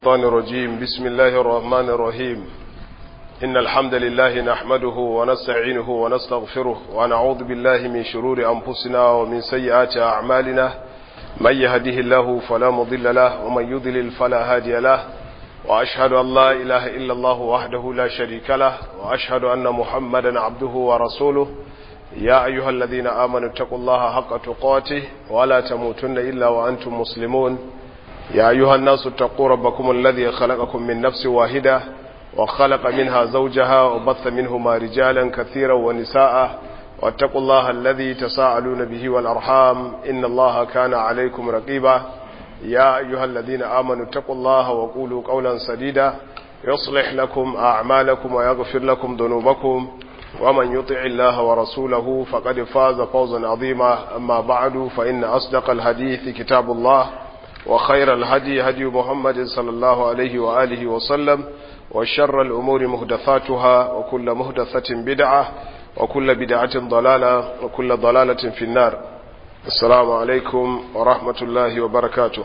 الشيطان الرجيم بسم الله الرحمن الرحيم إن الحمد لله نحمده ونستعينه ونستغفره ونعوذ بالله من شرور أنفسنا ومن سيئات أعمالنا من يهده الله فلا مضل له ومن يضلل فلا هادي له وأشهد أن لا إله إلا الله وحده لا شريك له وأشهد أن محمدا عبده ورسوله يا أيها الذين آمنوا اتقوا الله حق تقاته ولا تموتن إلا وأنتم مسلمون يا أيها الناس اتقوا ربكم الذي خلقكم من نفس واحدة وخلق منها زوجها وبث منهما رجالا كثيرا ونساء واتقوا الله الذي تساءلون به والأرحام إن الله كان عليكم رقيبا يا أيها الذين آمنوا اتقوا الله وقولوا قولا سديدا يصلح لكم أعمالكم ويغفر لكم ذنوبكم ومن يطع الله ورسوله فقد فاز فوزا عظيما أما بعد فإن أصدق الحديث كتاب الله وخير الهدي هدي محمد صلى الله عليه وآله وسلم وشر الأمور مهدثاتها وكل مهدثة بدعة وكل بدعة ضلالة وكل ضلالة في النار السلام عليكم ورحمة الله وبركاته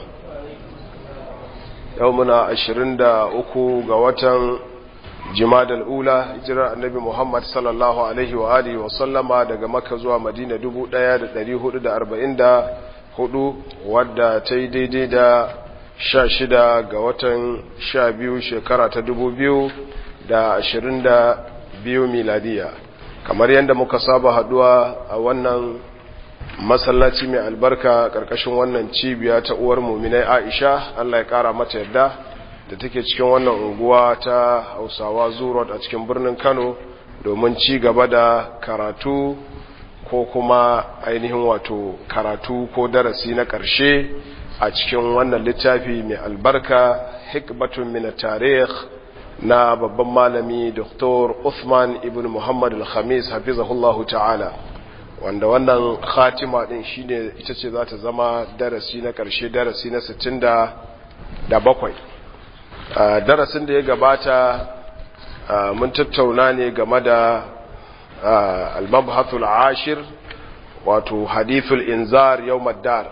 يومنا عشرين دا أكو قوة جماد الأولى هجرة النبي محمد صلى الله عليه وآله وسلم daga Makka zuwa Madina 1440 hudu wadda ta yi daidai da sha shida ga watan sha biyu shekara ta dubu biyu da ashirin da biyu miladiya kamar yadda muka saba haduwa a wannan masallaci mai albarka karkashin wannan cibiya ta uwar muminai aisha allah ya kara mata yadda da take cikin wannan unguwa ta hausawa zurot a cikin birnin kano domin ci gaba da karatu ko kuma ainihin wato karatu ko darasi na ƙarshe a cikin wannan littafi mai albarka hikbatun min tarikh na babban malami Dr. Uthman ibn Muhammad al-Khamis hafizahullahu ta'ala wanda wannan khatima din shine ita ce za ta zama darasi na ƙarshe darasi na 67 darasin da ya gabata mun tattauna ne game da المبحث العاشر wato hadithul inzar yawm ad-dar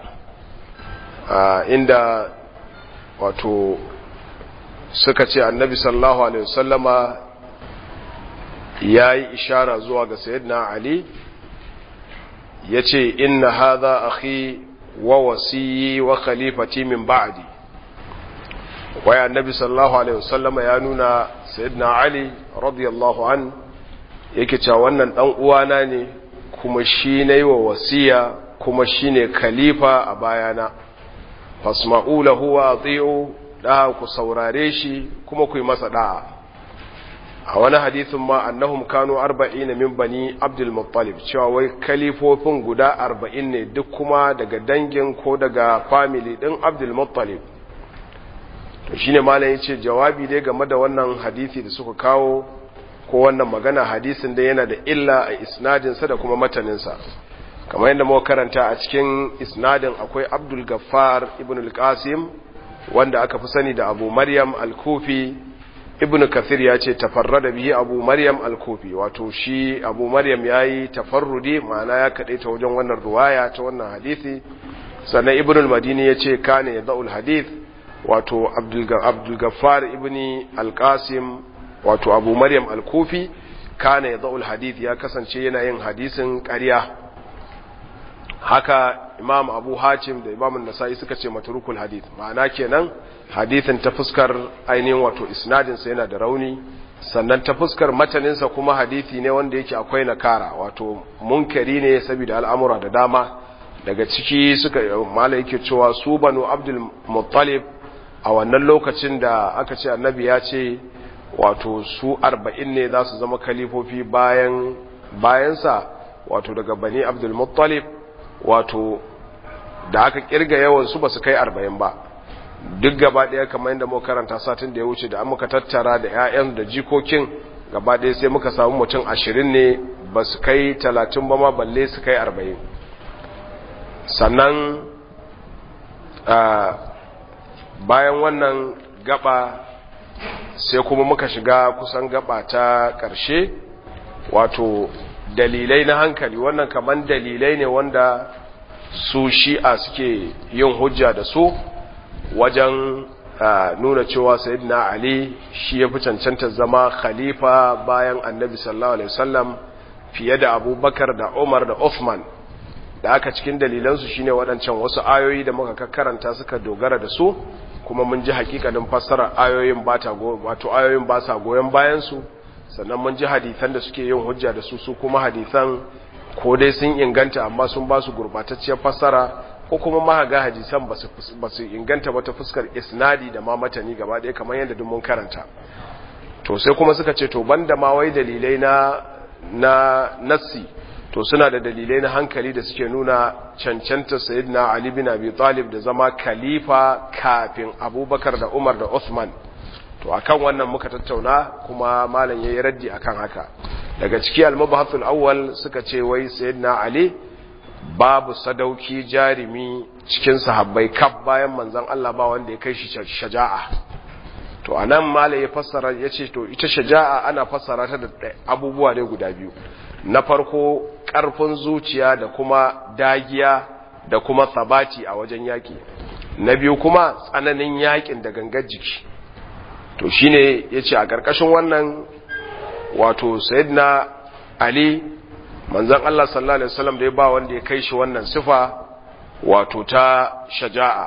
inda wato suka ce annabi sallallahu alaihi wasallama yayi ishara zuwa ga sayyidina ali yace inna hadha akhi wa wasiyyi wa khalifati min ba'di wai annabi sallallahu alaihi wasallama ya nuna sayyidina ali radiyallahu anhu yake cewa wannan dan uwana ne kuma shi ne wa wasiya kuma shi ne khalifa a bayana fasma'u lahu wa ati'u da ku saurare shi kuma ku yi masa da'a a wani hadisin ma annahum kanu 40 min bani abdul muttalib cewa wai kalifofin guda 40 ne duk kuma daga dangin ko daga family din abdul muttalib to shine malam yace jawabi dai game da wannan hadisi da suka kawo ko wannan magana hadisin da yana da illa a isnadinsa da kuma mataninsa kamar yadda muka karanta a cikin isnadin akwai abdul gaffar ibn al-qasim wanda aka fi sani da abu maryam al-kufi ibn kathir ya ce tafarrada bihi abu maryam al-kufi wato shi abu maryam ya yi tafarrudi ma'ana ya kaɗai ta wajen wannan ruwaya ta wannan hadisi sannan ibn al-madini ya ce kane ya da'ul hadith wato abdul gaffar ibn al-qasim wato abu maryam al-kufi kana ya za'ul hadith ya kasance yana yin hadisin ƙarya haka imam abu hacim da imam nasa'i suka ce maturukul hadith ma'ana kenan hadithin ta fuskar ainihin wato isnadinsa yana da rauni sannan ta fuskar mataninsa kuma hadithi ne wanda yake akwai nakara wato munkari ne saboda al'amura da dama daga ciki suka mala yake cewa su banu abdul muttalib a wannan lokacin da aka ce annabi ya ce wato su arba'in ne za su zama kalifofi bayan bayansa wato daga bani abdulmuttalib wato da aka kirga yawansu ba su kai arba'in ba duk gaba ɗaya kamar yadda muka karanta satin da ya wuce da an muka tattara da 'ya'yan da jikokin gaba ɗaya sai muka samu mutum ashirin ne ba su kai talatin ba ma balle su kai arba'in sannan bayan wannan gaba sai kuma muka shiga kusan gaba ta ƙarshe wato dalilai na hankali wannan kaman dalilai ne wanda su shi'a suke yin hujja da su wajen nuna cewa sayyidina ali shi ya fi cancanta zama khalifa bayan annabi sallallahu alaihi wasallam fiye da abubakar da umar da uthman da aka cikin dalilansu shine waɗancan wasu ayoyi da muka karanta suka dogara da su kuma mun ji hakikanin fassarar ayoyin ba ta wato ayoyin ba sa goyon bayan su sannan mun ji hadisan da suke yin hujja da su su kuma hadisan ko dai sun inganta amma sun ba su gurbatacciyar fassara ko kuma ma ga hadisan ba su inganta ba ta fuskar isnadi da ma matani gaba ɗaya kamar yadda duk mun karanta to sai kuma suka ce to banda ma wai dalilai na na nassi to suna da dalilai na hankali da suke nuna cancanta sayyidina Ali bin Abi Talib da zama khalifa kafin Abubakar da Umar da Uthman to akan wannan muka tattauna kuma malam yayi raddi akan haka daga ciki al-mabahathul awwal suka ce wai sayyidina Ali babu sadauki jarimi cikin sahabbai kaf bayan manzon Allah ba wanda ya kai shi shaja'a to anan malam ya fassara yace to ita shaja'a ana fassara ta da abubuwa ne guda biyu na farko ƙarfin zuciya da kuma dagiya da kuma sabati a wajen yaƙi na biyu kuma tsananin yaƙin da gangar jiki to shine yace a ƙarƙashin wannan wato sayyidina ali manzon Allah sallallahu alaihi wasallam da ya ba wanda ya kai shi wannan sifa wato ta shaja'a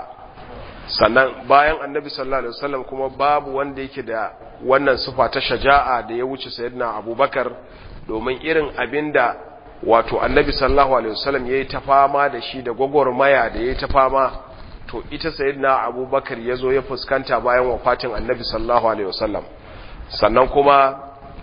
sannan bayan annabi sallallahu alaihi wasallam kuma babu wanda yake da wannan sifa ta shaja'a da ya wuce sayyidina abubakar domin irin abinda wato annabi sallallahu alaihi wasallam yayi ta fama da shi da gwagwarmaya da yayi ta fama to ita sayyidina abubakar yazo ya fuskanta bayan wafatin annabi sallallahu alaihi wasallam sannan kuma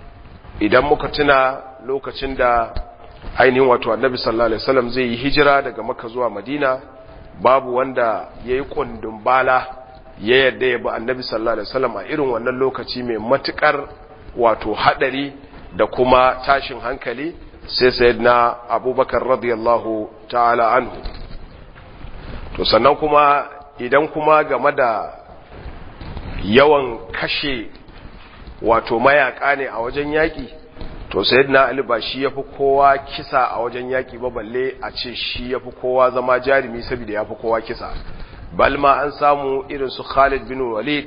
idan muka tuna lokacin da ainihin wato annabi sallallahu alaihi wasallam zai yi hijira daga makka zuwa madina babu wanda yayi kundin bala ya yadda ya bi annabi sallallahu alaihi wasallam a irin wannan lokaci mai matukar wato hadari da kuma tashin hankali sai sayyidina abubakar radiyallahu ta'ala anhu to sannan kuma idan kuma game da yawan kashe wato mayaka ne a wajen yaki to sayyidina ali ba shi yafi kowa kisa a wajen yaki ba balle a ce shi yafi kowa zama jarumi saboda yafi kowa kisa balma an samu irin su Khalid bin Walid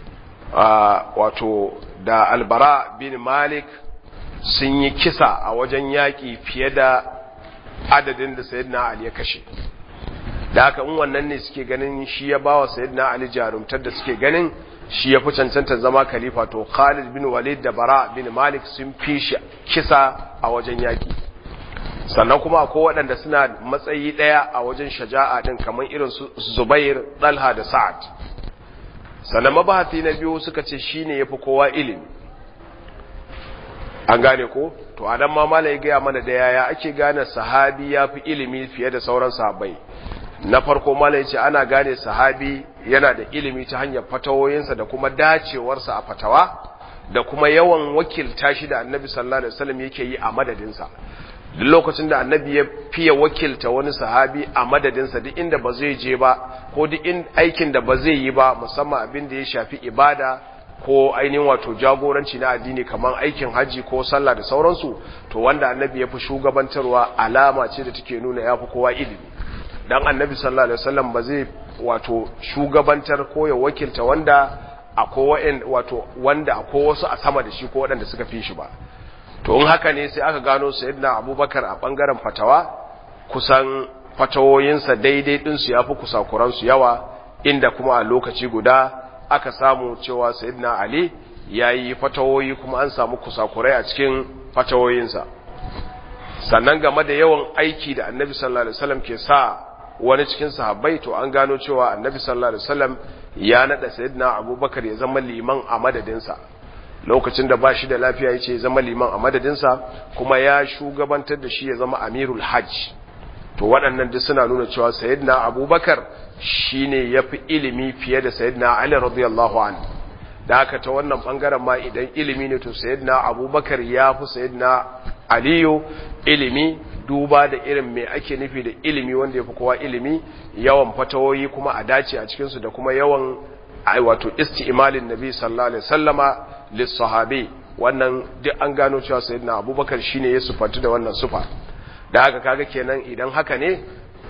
wato da Albara bin Malik sun yi kisa a wajen yaƙi fiye da adadin da Sayyidina Ali ya kashe da haka in wannan ne suke ganin shi ya bawa Sayyidina Ali jarumtar da suke ganin shi ya fi cancanta zama khalifa to Khalid bin Walid da Bara bin Malik sun fi shi kisa a wajen yaƙi sannan kuma akwai waɗanda suna matsayi ɗaya a wajen shaja'a ɗin kamar irin su Zubair, Talha da Sa'ad sannan mabahati na biyu suka ce shine yafi kowa ilimi an gane ko to adan ma malai gaya mana da yaya ake gane sahabi yafi ilimi fiye da sauran sahabbai na farko malai ce ana gane sahabi yana da ilimi ta hanyar fatawoyinsa da kuma dacewarsa a fatawa da kuma yawan wakilta shi da annabi sallallahu alaihi wasallam yake yi a madadinsa duk lokacin da annabi ya fiye wakilta wani sahabi a madadinsa duk inda ba zai je ba ko duk in aikin da ba zai yi ba musamman abin da ya shafi ibada ko ainihin wato jagoranci na addini kamar aikin haji ko sallah da sauransu to wanda annabi ya fi shugabantarwa alama ce da take nuna ya fi kowa ilimi dan annabi sallallahu alaihi wasallam ba zai wato shugabantar ko ya wakilta wanda akwai wato wanda akwai wasu a sama da shi ko waɗanda suka fi shi ba to in haka ne sai aka gano sayyidina abubakar a bangaren fatawa kusan fatawoyinsa daidai ɗinsu ya fi kusakuransu yawa inda kuma a lokaci guda aka samu cewa sayyidina ali ya yi fatawoyi kuma an samu kusakurai a cikin fatawoyinsa sannan game da yawan aiki da annabi sallallahu alaihi wasallam ke sa wani cikin sahabbai to an gano cewa annabi sallallahu alaihi wasallam ya nada sayyidina abubakar ya zama liman a madadinsa lokacin da ba shi da lafiya ya ce zama liman a madadinsa kuma ya shugabantar da shi ya zama amirul hajj to waɗannan duk suna nuna cewa sayyidina abubakar shine ya fi ilimi fiye da sayyidina ali radiyallahu an da haka ta wannan ɓangaren ma idan ilimi ne to sayyidina abubakar ya fi sayyidina aliyu ilimi duba da irin mai ake nufi da ilimi wanda ya fi kowa ilimi yawan fatawoyi kuma a dace a cikinsu da kuma yawan wato isti'malin nabi sallallahu alaihi wasallama lissahabi wannan duk an gano cewa sayyidina abubakar shine ya sufanti da wannan sufa da haka kaga kenan idan haka ne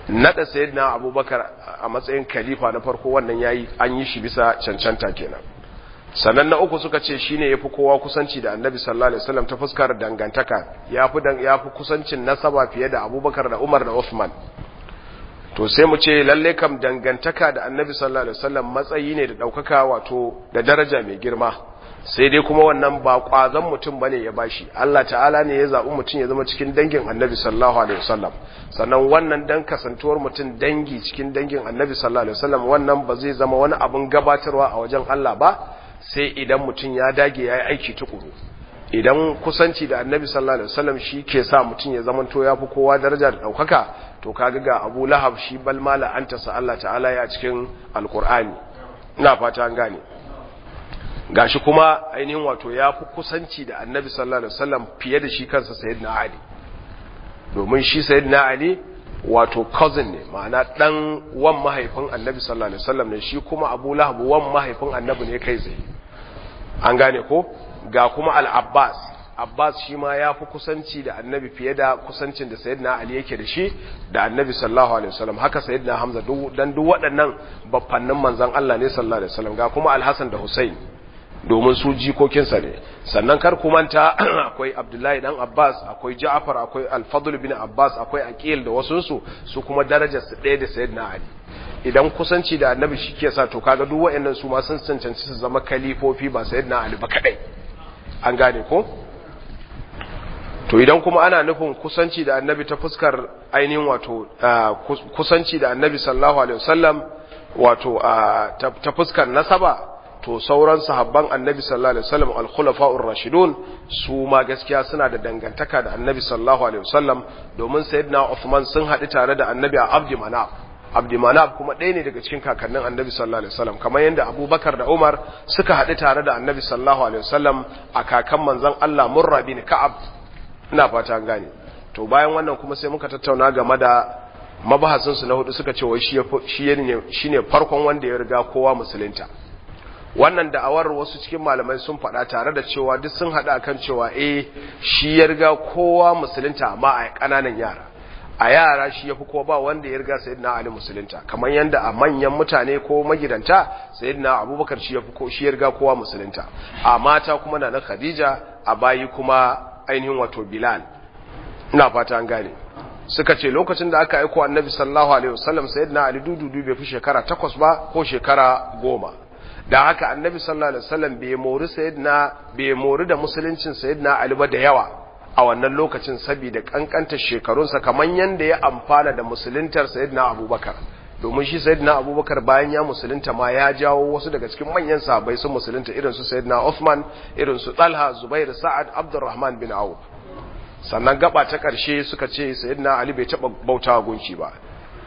nada sayyidina abubakar a matsayin khalifa na farko wannan yayi an yi shi bisa cancanta kenan sannan na uku suka ce shine yafi kowa kusanci da annabi sallallahu alaihi wasallam ta fuskar dangantaka yafi dan yafi kusancin nasaba fiye da abubakar da umar da uthman to sai mu ce lalle kam dangantaka da annabi sallallahu alaihi wasallam matsayi ne da daukaka wato da daraja mai girma sai dai kuma wannan ba kwazon mutum bane ya bashi Allah ta'ala ne ya zabi mutum ya zama cikin dangin annabi sallallahu alaihi wasallam sannan wannan dan kasantuwar mutum dangi cikin dangin annabi sallallahu alaihi wasallam wannan ba zai zama wani abun gabatarwa a wajen Allah ba sai idan mutum ya dage ya yi aiki tukuru idan kusanci da annabi sallallahu alaihi wasallam shi ke sa mutum ya zamanto ya fi kowa daraja da ɗaukaka to kaga ga abu lahab shi bal mala an tasa Allah ta'ala ya cikin alkur'ani ina fata an gane gashi kuma ainihin wato ya fi kusanci da annabi sallallahu alaihi wasallam fiye da shi kansa sayyidina ali domin shi sayyidina ali wato cousin ne ma'ana dan wan mahaifin annabi sallallahu alaihi wasallam ne shi kuma abu lahab wan mahaifin annabi ne kai tsaye an gane ko ga kuma al-abbas abbas shi ma ya fi kusanci da annabi fiye da kusancin da sayyidina ali yake da shi da annabi sallallahu alaihi wasallam haka sayyidina hamza dan duk waɗannan baffannin manzon Allah ne sallallahu alaihi wasallam ga kuma al-hasan da husain domin su jikokinsa ne sannan kar ku manta akwai abdullahi dan abbas akwai ja'far akwai al-fadl bin abbas akwai aqil da wasu su su kuma darajar su ɗaya da sayyidina ali idan kusanci da annabi shi ke sa to kaga duk waɗannan su ma sun cancanci su zama kalifofi ba sayyidina ali ba kadai an gane ko to idan kuma ana nufin kusanci da annabi ta fuskar ainihin wato kusanci da annabi sallallahu alaihi wasallam wato ta fuskar nasaba to sauran sahabban annabi sallallahu alaihi wasallam al-khulafa'ur rashidun su ma gaskiya suna da dangantaka da annabi sallallahu alaihi wasallam domin sayyidina Uthman sun haɗu tare da annabi a Abdi Manaf Abdi Manaf kuma ɗaya ne daga cikin kakannin annabi sallallahu alaihi wasallam kamar yadda Abubakar da Umar suka haɗu tare da annabi sallallahu alaihi wasallam a kakan manzon Allah Murra bin Ka'ab ina fata an gane to bayan wannan kuma sai muka tattauna game da mabahasinsu na hudu suka ce wai shi ne farkon wanda ya riga kowa musulunta wannan da'awar wasu cikin malamai sun faɗa tare da cewa duk sun haɗa kan cewa eh shi ya riga kowa musulunta amma a ƙananan yara a yara shi ya fi kowa ba wanda ya riga sayyidina ali musulunta kamar yadda a manyan mutane ko magidanta sayyidina abubakar shi ya fi shi ya riga kowa musulunta a mata kuma na na khadija a bayi kuma ainihin wato bilal ina fata an gane suka ce lokacin da aka aiko annabi sallallahu alaihi wasallam sayyidina ali dududu bai fi shekara takwas ba ko shekara goma da haka annabi sallallahu alaihi wasallam bai mori sayyidina bai mori da musuluncin sayyidina ali ba da yawa a wannan lokacin saboda kankanta shekarunsa kamar yanda ya amfana da musuluntar sayyidina abubakar domin shi sayyidina abubakar bayan ya musulunta ma ya jawo wasu daga cikin manyan sahabbai sun musulunta irin su sayyidina Uthman irin su Talha Zubair Sa'ad Abdurrahman bin Auf sannan gaba ta karshe suka ce sayyidina Ali bai taba bautawa gunki ba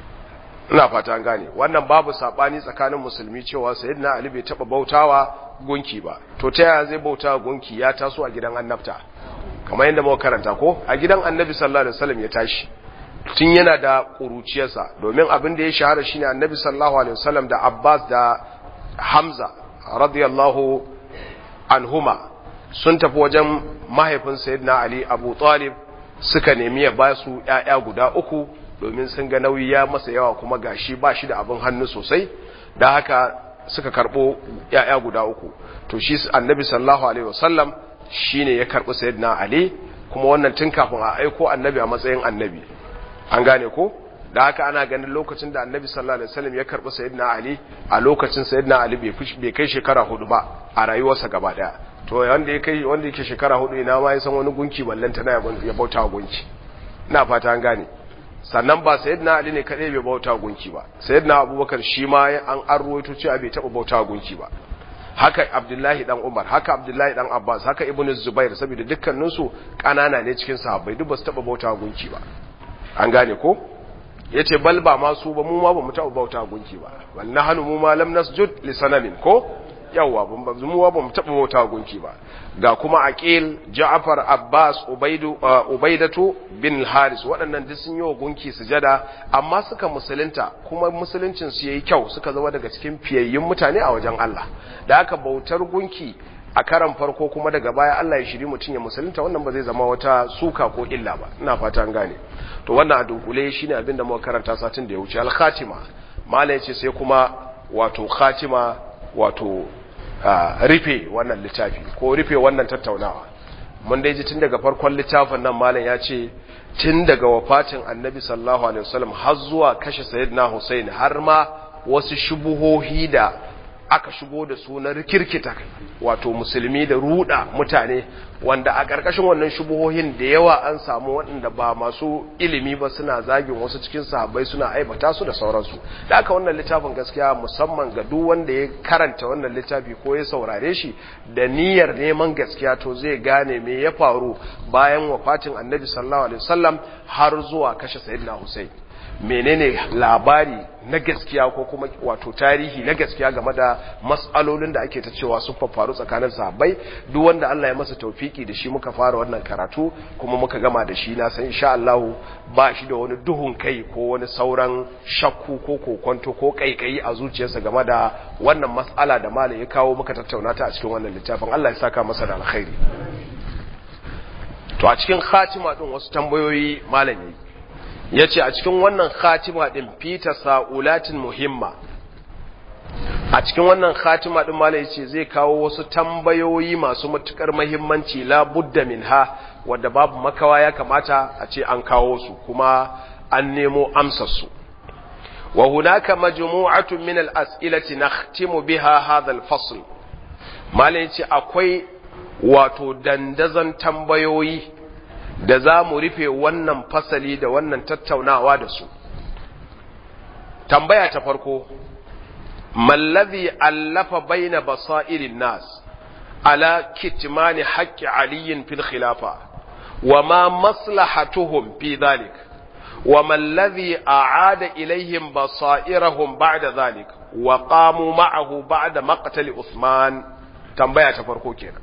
ina fata an gane wannan babu sabani tsakanin musulmi cewa sayyidina Ali bai taba bautawa gunki ba to ta yaya zai bautawa gunki ya taso a gidan annabta kamar yadda muka karanta ko a gidan annabi sallallahu alaihi wasallam ya tashi tun yana da ƙuruciyarsa domin abin da ya shahara shine annabi sallallahu alaihi wasallam da Abbas da Hamza radiyallahu anhuma sun tafi wajen mahaifin sayyidina Ali Abu Talib suka nemi ya ba su ƴaƴa guda uku domin sun ga nauyi ya masa yawa kuma gashi ba shi da abin hannu sosai da haka suka karbo ƴaƴa guda uku to shi annabi sallallahu alaihi wasallam shine ya karbi sayyidina Ali kuma wannan tun kafin a aiko annabi a matsayin annabi an gane ko da haka ana ganin lokacin da annabi sallallahu alaihi wasallam ya karbi sayyidina ali a lokacin sayyidina ali bai kai shekara hudu ba a rayuwarsa gaba daya to wanda ya kai wanda yake shekara hudu ina ma ya san wani gunki ballanta na ya bauta gunki ina fata an gane sannan ba sayyidina ali ne kadai bai bauta gunki ba sayyidina abubakar shi ma an an ruwaito cewa bai taba bauta gunki ba haka abdullahi dan umar haka abdullahi dan abbas haka ibnu zubair saboda dukkaninsu kanana ne cikin sahabbai duk ba su taba bauta gunki ba an gane ko ya ce bal ba masu ba mu ma ba mu taɓa bauta gunki ba wal nahnu mu ma lam nasjud li sanamin ko yawa mu ba mu taɓa bauta gunki ba ga kuma aqil ja'far abbas ubaidu ubaidatu bin haris waɗannan duk sun yi wa gunki sujada amma suka musulunta kuma musuluncin su yayi kyau suka zama daga cikin fiyayyun mutane a wajen Allah da haka bautar gunki a karan farko kuma daga baya Allah ya shiri mutum ya musulunta wannan ba zai zama wata suka ko illa ba ina fata an gane to wannan a dunkule shine abin da muka karanta satin da ya wuce al-khatima mala yace sai kuma wato khatima wato rufe wannan littafi ko rufe wannan tattaunawa mun dai ji tun daga farkon littafin nan malam ya ce tun daga wafatin annabi sallallahu alaihi wasallam har zuwa kashe sayyidina Hussein har ma wasu shubuhohi da aka shigo da su na rikirkita wato musulmi da ruda mutane wanda a ƙarƙashin wannan shubuhohin da yawa an samu waɗanda ba masu ilimi ba suna zagin wasu cikin sahabbai suna aibata su da sauransu da aka wannan littafin gaskiya musamman ga duk wanda ya karanta wannan littafi ko ya saurare shi da niyyar neman gaskiya to zai gane me ya faru bayan wafatin annabi sallallahu alaihi wasallam har zuwa kashe sayyidina Hussein menene labari na gaskiya ko kuma wato tarihi na gaskiya game da mas'alolin da ake ta cewa sun faru tsakanin sahabbai duk wanda Allah ya masa taufiki da shi muka fara wannan karatu kuma muka gama da shi na san insha Allah ba shi da wani duhun kai ko wani sauran shakku ko kokonto ko kaikayi a zuciyarsa game da wannan mas'ala da malam ya kawo muka tattauna ta a cikin wannan littafin Allah ya saka masa da alkhairi to a cikin khatima din wasu tambayoyi malami ya ce a cikin wannan khatima ɗin fita sa'ulatin muhimma a cikin wannan khatima ɗin malai ce zai kawo wasu tambayoyi masu matuƙar mahimmanci labudda min ha wadda babu makawa ya kamata a ce an kawo su kuma an nemo amsarsu wa hunaka majmu'atun min al-as'ilati nakhtimu biha hadha al-fasl malai ce akwai wato dandazon tambayoyi da za mu rufe wannan fasali da wannan tattaunawa da su tambaya ta farko mallazi allafa baina basairin nas ala kitmani haqqi aliyin fil khilafa wa ma maslahatuhum fi dhalik wa mallazi a'ada ilaihim basairahum ba'da dhalik wa qamu ma'ahu ba'da maqtali usman tambaya ta farko kenan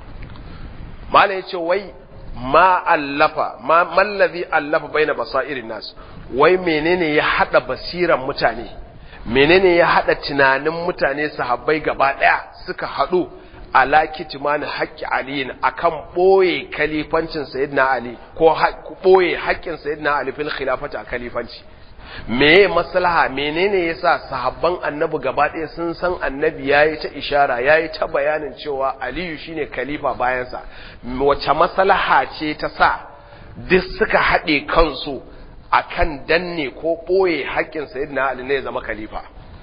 malai yace wai ma allafa ma mallazi allafa baina basairin nas wai menene ya hada basiran mutane menene ya hada tunanin mutane sahabbai gaba daya suka hadu ala kitmani haqqi ali akan boye kalifancin sayyidina ali ko boye haƙƙin sayyidina ali fil khilafati a kalifanci meye maslaha menene yasa sahabban annabi gaba ɗaya sun san annabi yayi ta ishara yayi ta bayanin cewa aliyu shine khalifa bayansa wace maslaha ce ta sa duk suka haɗe kansu akan danne ko ɓoye haƙƙin sayyidina ali ne ya zama khalifa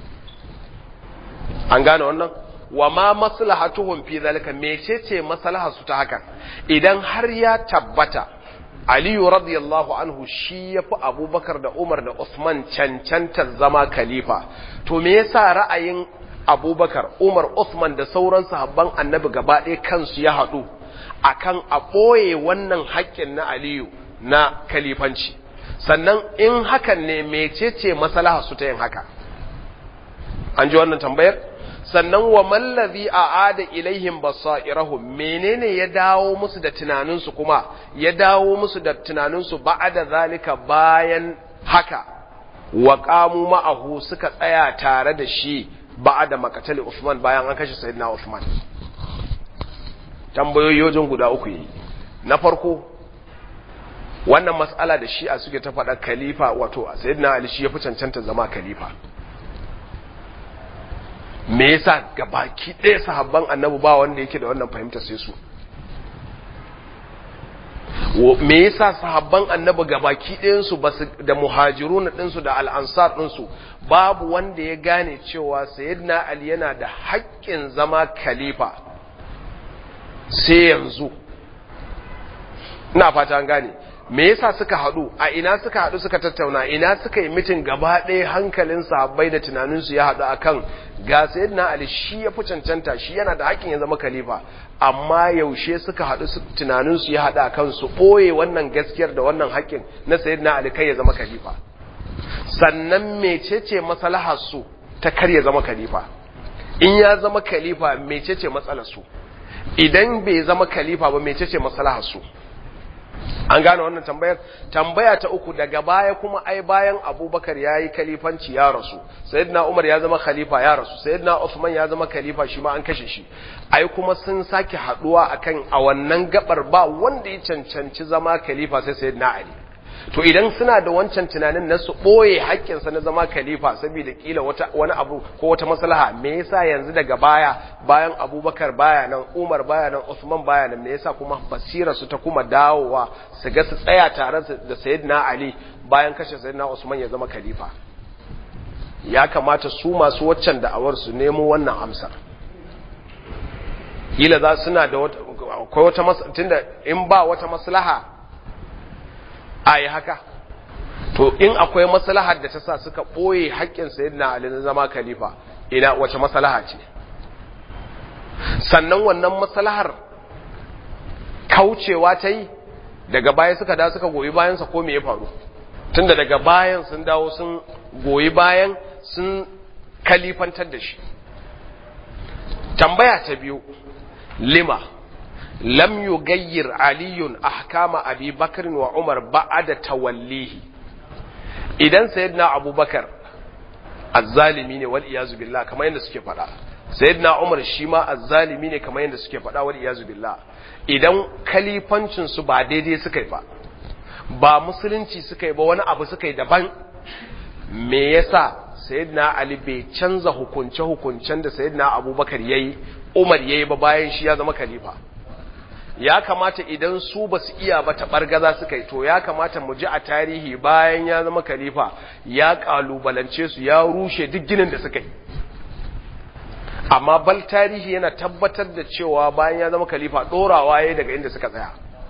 an gane wannan wa ma maslahatuhum fi zalika mecece maslahar su ta hakan idan har ya tabbata Aliyu radiyallahu anhu shi ya fi abubakar da Umar da Usman cancantar zama khalifa. To me yasa ra'ayin abubakar, Umar, Usman da sauran sahabban annabi gaba ɗaya kansu ya haɗu akan a ɓoye wannan haƙƙin na Aliyu na khalifanci. Sannan in hakan ne mecece maslaha su ta yin haka. An ji wannan tambayar? sannan wa mallazi a ada ilaihim basairahum menene ya dawo musu da tunaninsu kuma ya dawo musu da tunaninsu ba'da zalika bayan haka wa qamu ma'ahu suka tsaya tare da shi ba'da makatali Usman bayan an kashe sayyidina Usman tambayoyi wajen guda uku yi na farko wannan mas'ala da shi'a suke ta faɗa khalifa wato sayyidina Ali shi ya fi cancanta zama khalifa me yasa gabaki ɗaya sahabban annabi ba wanda yake da wannan fahimta sai su me yasa sahabban annabi gabaki ɗayansu da muhajirun ɗinsu da al'ansar ɗinsu babu wanda ya gane cewa sayyidina ali yana da haƙƙin zama khalifa sai yanzu ina fata an gane me yasa suka haɗu a ina suka haɗu suka tattauna ina suka yi mitin gaba ɗaya hankalin sahabbai da tunaninsu ya haɗu akan ga sayyidina ali shi ya fi cancanta shi yana da hakkin ya zama khalifa amma yaushe suka haɗu tunaninsu ya haɗu akan su ɓoye wannan gaskiyar da wannan hakkin na sayyidina ali kai ya zama khalifa sannan mecece maslahar su ta kar ya zama khalifa in ya zama khalifa mecece matsalar su idan bai zama khalifa ba mecece maslahar su an gane wannan tambayar tambaya ta uku daga baya kuma ai bayan abubakar ya yi kalifanci ya rasu sayyidina umar ya zama khalifa ya rasu sayyidina usman ya zama khalifa shi ma an kashe shi ai kuma sun sake haduwa akan a wannan gabar ba wanda ya cancanci zama khalifa sai sayyidina ali to idan suna da wancan tunanin na su ɓoye haƙƙinsa na zama khalifa saboda kila wata wani abu ko wata maslaha me yasa yanzu daga baya bayan abubakar baya nan umar baya nan usman baya nan me yasa kuma basira su ta kuma dawowa su ga su tsaya tare da sayyidina ali bayan kashe sayyidina usman ya zama khalifa ya kamata su masu waccan da'awar su nemo wannan amsar kila za suna da wata akwai wata tunda in ba wata maslaha a yi haka to in akwai maslahar da ta sa suka ɓoye haƙƙin sayyidina ali na zama khalifa ina wace maslaha ce sannan wannan maslahar kaucewa ta yi daga baya suka da suka goyi bayansa ko me ya faru tunda daga bayan sun dawo sun goyi bayan sun kalifantar da shi tambaya ta biyu lima lam yugayyir aliyun ahkama abi bakr wa umar ba'da tawallihi idan sayyidina abubakar azzalimi ne wal iyazu billah kamar yadda suke faɗa sayyidina umar shi ma azzalimi ne kamar yadda suke faɗa wal iyazu billah idan kalifancin su ba daidai suka yi ba ba musulunci suka yi ba wani abu suka yi daban me yasa sayyidina ali bai canza hukunce hukuncen da sayyidina abubakar yayi umar yayi ba bayan shi ya zama khalifa ya kamata idan su ba su iya ba taɓargaza suka yi to ya kamata mu ji a tarihi bayan ya zama khalifa ya ƙalubalance su ya rushe duk ginin da suka yi amma bal tarihi yana tabbatar da cewa bayan ya zama khalifa ɗorawa ya daga inda suka tsaya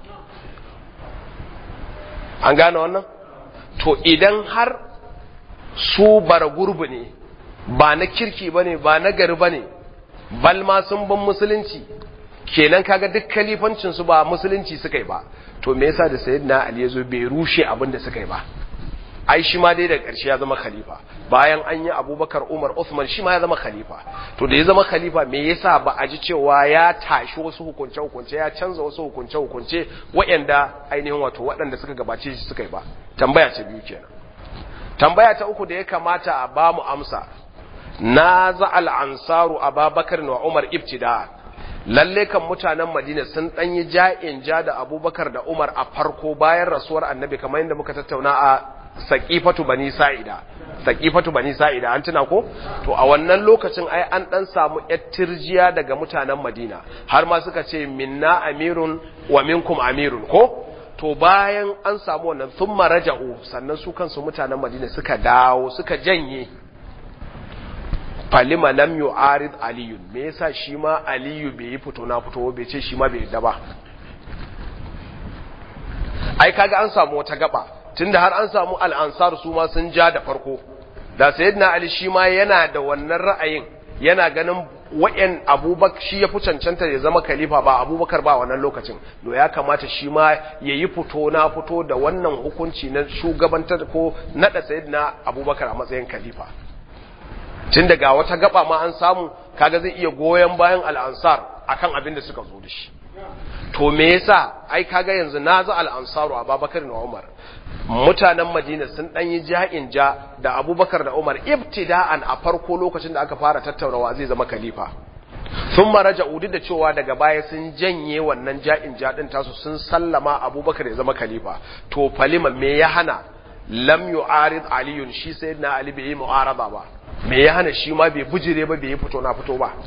an gane wannan to idan har su bara gurbi ne ba na kirki ba ne ba na gari ba ne bal ma sun ban musulunci kenan kaga duk kalifancin su ba musulunci suka yi ba to me yasa da sayyidina ali yazo bai rushe abin da suka yi ba ai shi ma dai da ƙarshe ya zama khalifa bayan an yi abubakar umar usman shi ma ya zama khalifa to da ya zama khalifa me yasa ba a ji cewa ya tashi wasu hukunce hukunce ya canza wasu hukunce hukunce waɗanda ainihin wato waɗanda suka gabace shi suka yi ba tambaya ta biyu kenan tambaya ta uku da ya kamata a ba mu amsa na za al ansaru ababakar wa umar ibtida'a lalle kan mutanen Madina sun dan yi ja'in ja da Abubakar da Umar a farko bayan rasuwar Annabi kamar yadda muka tattauna a Saqifatu Bani Sa'ida Saqifatu Bani Sa'ida an tuna ko to a wannan lokacin ai an dan samu yattirjiya daga mutanen Madina har ma suka ce minna amirun wa minkum amirun ko to bayan an samu wannan thumma raja'u sannan su kansu mutanen Madina suka dawo suka janye falima lam yu'arid aliyun me yasa shi ma aliyu bai yi fito na fito bai ce shi ma bai yadda ba ai kaga an samu wata gaba tunda har an samu al-ansar su ma sun ja da farko da sayyidina ali shi ma yana da wannan ra'ayin yana ganin wayan abubakar shi ya fi cancanta ya zama khalifa ba abubakar ba wannan lokacin to ya kamata shi ma ya yi fito na fito da wannan hukunci na shugabantar ko nada sayyidina abubakar a matsayin khalifa tun daga wata gaba ma an samu kaga zai iya goyon bayan al'ansar akan abin da suka zo da shi to me yasa ai kaga yanzu na za al'ansaru a babakar da umar mutanen madina sun dan yi ja'in ja da abubakar da umar ibtida'an a farko lokacin da aka fara tattaunawa zai zama khalifa sun maraja udu da cewa daga baya sun janye wannan ja'in ja din tasu sun sallama abubakar ya zama khalifa to falima me ya hana lam yu'arid aliyun shi sayyidina ali bai yi mu'arada ba me ya hana shi ma bai bujire ba bai yi fito na fito ba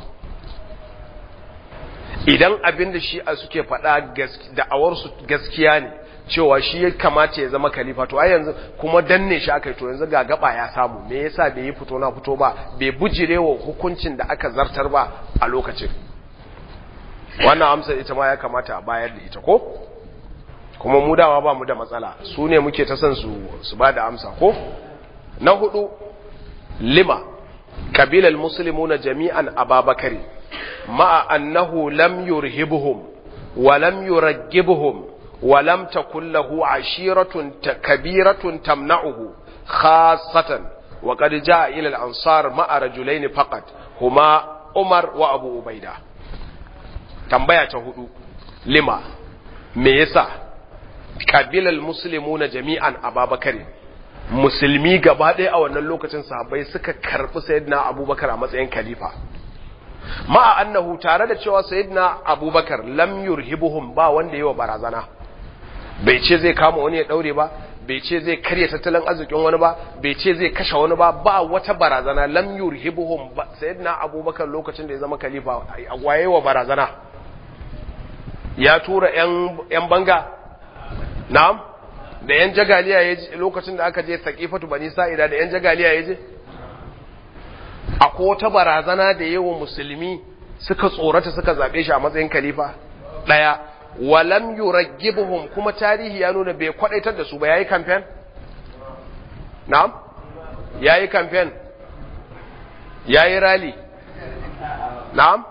idan abin da shi a suke faɗa da'awarsu gaskiya ne cewa shi ya kamata ya zama khalifa to ai yanzu kuma danne shi aka yi to yanzu ga gaba ya samu me yasa bai yi fito na fito ba bai bujire wa hukuncin da aka zartar ba a lokacin wannan amsa ita ma ya kamata a bayar da ita ko kuma mu dawa ba mu da matsala su ne muke ta son su su ba da amsa ko na hudu lima kabilal muslimuna jami'an ababakari ma'a annahu lam yurhibuhum wa lam yuraggibuhum wa lam takul lahu ashiratun kabiratun tamna'uhu khassatan wa qad jaa ila al-ansar ma'a rajulain faqat huma Umar wa Abu Ubaida tambaya ta hudu lima me yasa qabilal muslimuna jami'an ababakar musulmi gaba ɗaya a wannan lokacin sahabbai suka karbi sayyidina abubakar a matsayin khalifa ma'a annahu tare da cewa sayyidina abubakar lam yurhibuhum ba wanda yayi wa barazana bai ce zai kama wani ya daure ba bai ce zai karya tattalin arzikin wani ba bai ce zai kashe wani ba ba wata barazana lam yurhibuhum ba sayyidina abubakar lokacin da ya zama khalifa waye wa barazana ya tura yan yan banga na'am da yan jagaliya ya je lokacin da aka je saqifatu bani sa'ida da yan jagaliya ya je akwai wata barazana da yawa musulmi suka tsorata suka zabe shi a matsayin khalifa daya walam yuraggibuhum kuma tarihi ya nuna bai kwadaitar da su ba yayi campaign na'am yayi campaign yayi rally na'am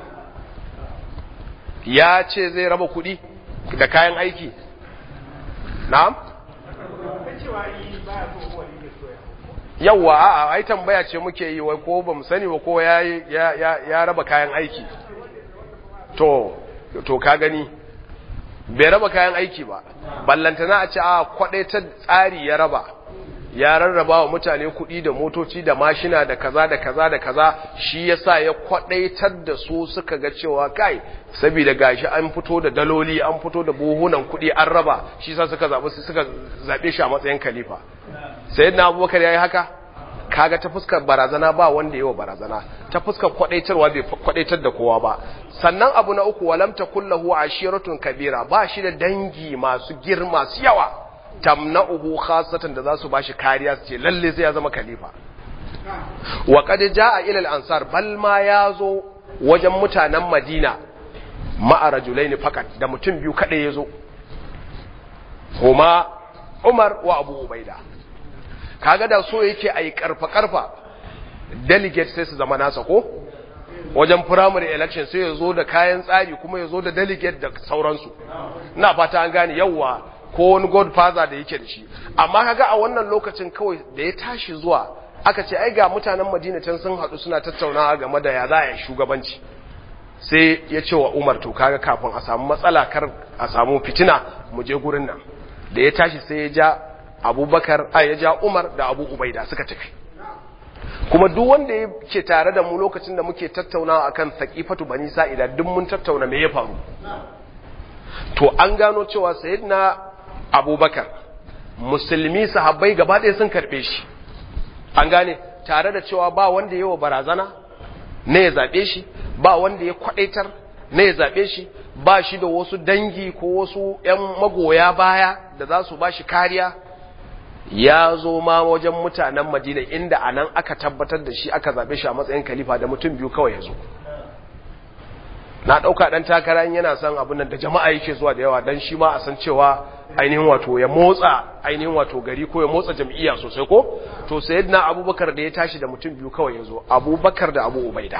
ya ce zai raba kudi da kayan aiki na'am yawwa a'a ai tambaya ce muke yi wai ko bamu sani ba ko ya ya ya raba kayan aiki to to ka gani bai raba kayan aiki ba ballantana a ce a ta tsari ya raba ya rarraba wa mutane kuɗi da motoci da mashina da kaza da kaza da kaza shi yasa ya kwadaitar da su suka ga cewa kai saboda gashi an fito da daloli an fito da buhunan kuɗi an raba shi yasa suka zabi suka zabe shi a matsayin khalifa sayyidina abubakar yayi haka kaga ta fuskar barazana ba wanda yawa barazana ta fuskar kwadaitarwa bai kwadaitar da kowa ba sannan abu na uku walam takullahu ashiratun kabira ba shi da dangi masu girma su yawa tamna'uhu khassatan da zasu bashi kariya su ce lalle sai ya zama khalifa wa qad jaa ila al-ansar bal ma yazo wajen mutanen Madina ma'a rajulain fakat da mutum biyu kada yazo huma Umar wa Abu Ubaida kaga da so yake ayi karfa karfa delegate sai su zama nasa ko wajen primary election sai ya zo da kayan tsari kuma ya zo da delegate da sauransu ina fata an gane yawwa ko wani godfather da yake da shi amma kaga a wannan lokacin kawai da ya tashi zuwa aka ce ai ga mutanen Madina can sun haɗu suna tattaunawa game da ya za a yi shugabanci sai ya ce wa Umar to kaga kafin a samu matsala kar a samu fitina mu je gurin nan da ya tashi sai ya ja Abubakar a ya ja Umar da Abu Ubaida suka tafi kuma duk wanda yake tare da mu lokacin da muke tattaunawa akan saqifatu bani sa'ida duk mun tattauna me ya faru to an gano cewa sayyidina abubakar musulmi sahabbai gaba ɗaya sun karɓe shi an gane tare da cewa ba wanda yawa barazana na ya zaɓe shi ba wanda ya kwaɗaitar na ya zaɓe shi ba shi da wasu dangi ko wasu ‘yan magoya baya da za su ba shi kariya ya zo ma wajen mutanen madina inda a nan aka tabbatar da shi aka zaɓe shi a matsayin kalifa da mutum biyu kawai ya zo na ɗauka ɗan takara yana son abin nan da jama'a yake zuwa da yawa don shi ma a san cewa ainihin wato ya motsa ainihin wato gari ko ya motsa jam'iyya sosai ko to sayyidina abubakar da ya tashi da mutum biyu kawai ya zo abubakar da abu ubaida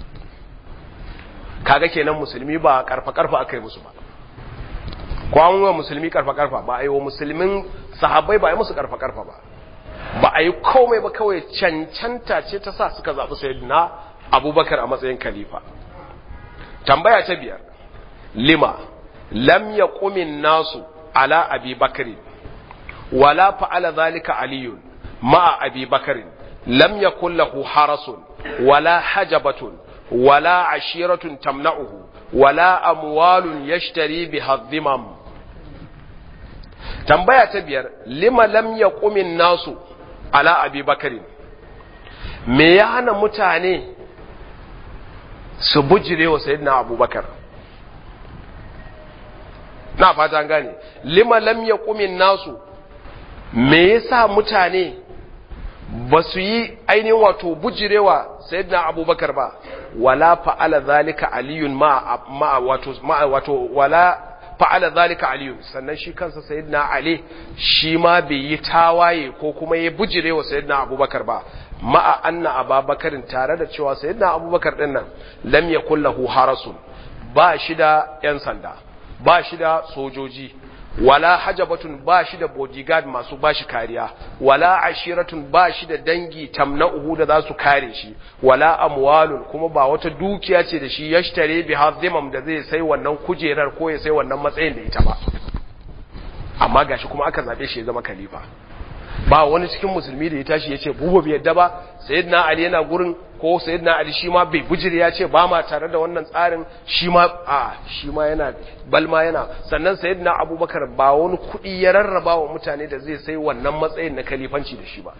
kaga kenan musulmi ba karfa karfa aka yi musu ba ko an wa musulmi karfa karfa ba a yi wa musulmin sahabbai ba a yi musu karfa karfa ba ba a yi komai ba kawai cancanta ce ta sa suka zaɓi sayyidina abubakar a matsayin khalifa tambaya ta biyar lima lam yaqumin nasu ala abi bakri wala fa'ala zalika aliyun ma'a abi bakri lam yakul lahu harasun wala hajabatun wala ashiratun tamna'uhu wala amwalun yashtari biha dhimam tambaya ta biyar lima lam yaqumin nasu ala abi bakri me ya hana mutane su bujire wa sayyidina abubakar na fata gane lima lam yaqumin nasu me yasa mutane ba su yi ainihin wato bujirewa sayyidina abubakar ba wala fa'ala zalika aliyun ma ma wato ma wato wala fa'ala zalika aliyun sannan shi kansa sayyidina ali shi ma bai yi tawaye ko kuma ya bujirewa sayyidina abubakar ba ma'a anna ababakarin tare da cewa sayyidina abubakar din nan lam yakul lahu harasun ba shi da yan sanda ba shi da sojoji wala hajabatun ba shi da bodyguard masu ba shi kariya wala ashiratun ba shi da dangi tamna'uhu da za su kare shi wala amwalun kuma ba wata dukiya ce da shi yashtare bi hazimam da zai sai wannan kujerar ko ya sai wannan matsayin da ita ba amma gashi kuma aka zabe shi ya zama khalifa ba wani cikin musulmi da ya tashi ya ce bubu bai yadda ba sayyidina ali yana gurin ko sayyidina ali shi ma bai bujire ya ce ba ma tare da wannan tsarin shi ma a shi ma yana balma yana sannan sayyidina abubakar ba wani kuɗi ya rarraba wa mutane da zai sai wannan matsayin na kalifanci da shi ba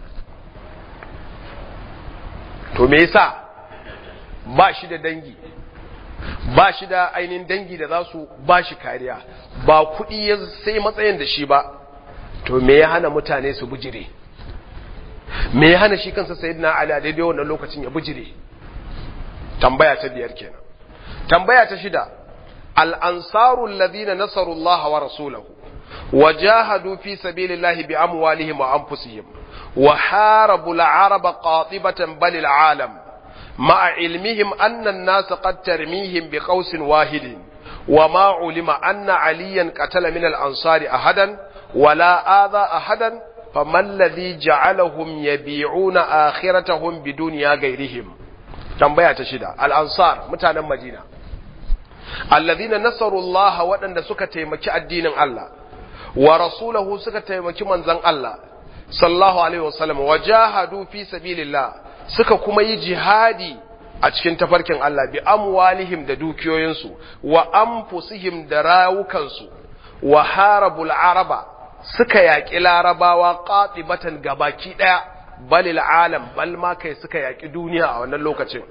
to me yasa ba shi da dangi ba shi da ainihin dangi da za su ba shi kariya ba kuɗi ya sai matsayin da shi ba to me ya hana mutane su bujire me ya hana shi kansa sayyidina ali a daidai wannan lokacin ya bujire tambaya ta biyar kenan tambaya ta shida al-ansaru alladhina nasaru Allah wa rasulahu wa jahadu fi sabilillahi bi amwalihim wa anfusihim wa harabu al-arab qatibatan bal al-alam ma'a ilmihim anna an-nas qad tarmihim bi qawsin wahidin wa ma ulima anna aliyan qatala min al-ansari ahadan ولا آذى أحدا فما الذي جعلهم يبيعون آخرتهم بدنيا غيرهم tambaya ta shida al-ansar mutanen madina alladhina nasaru Allah waɗanda suka taimaki addinin Allah wa rasulahu suka taimaki manzon Allah sallallahu alaihi wasallam wajahadu fi sabilillah suka kuma yi jihadi a cikin tafarkin Allah bi amwalihim da dukiyoyinsu wa anfusihim da rawukansu wa harabul araba suka yaƙi larabawa ƙaɗibatan gabaki ɗaya balil alam bal ma kai suka yaƙi duniya a wannan lokacin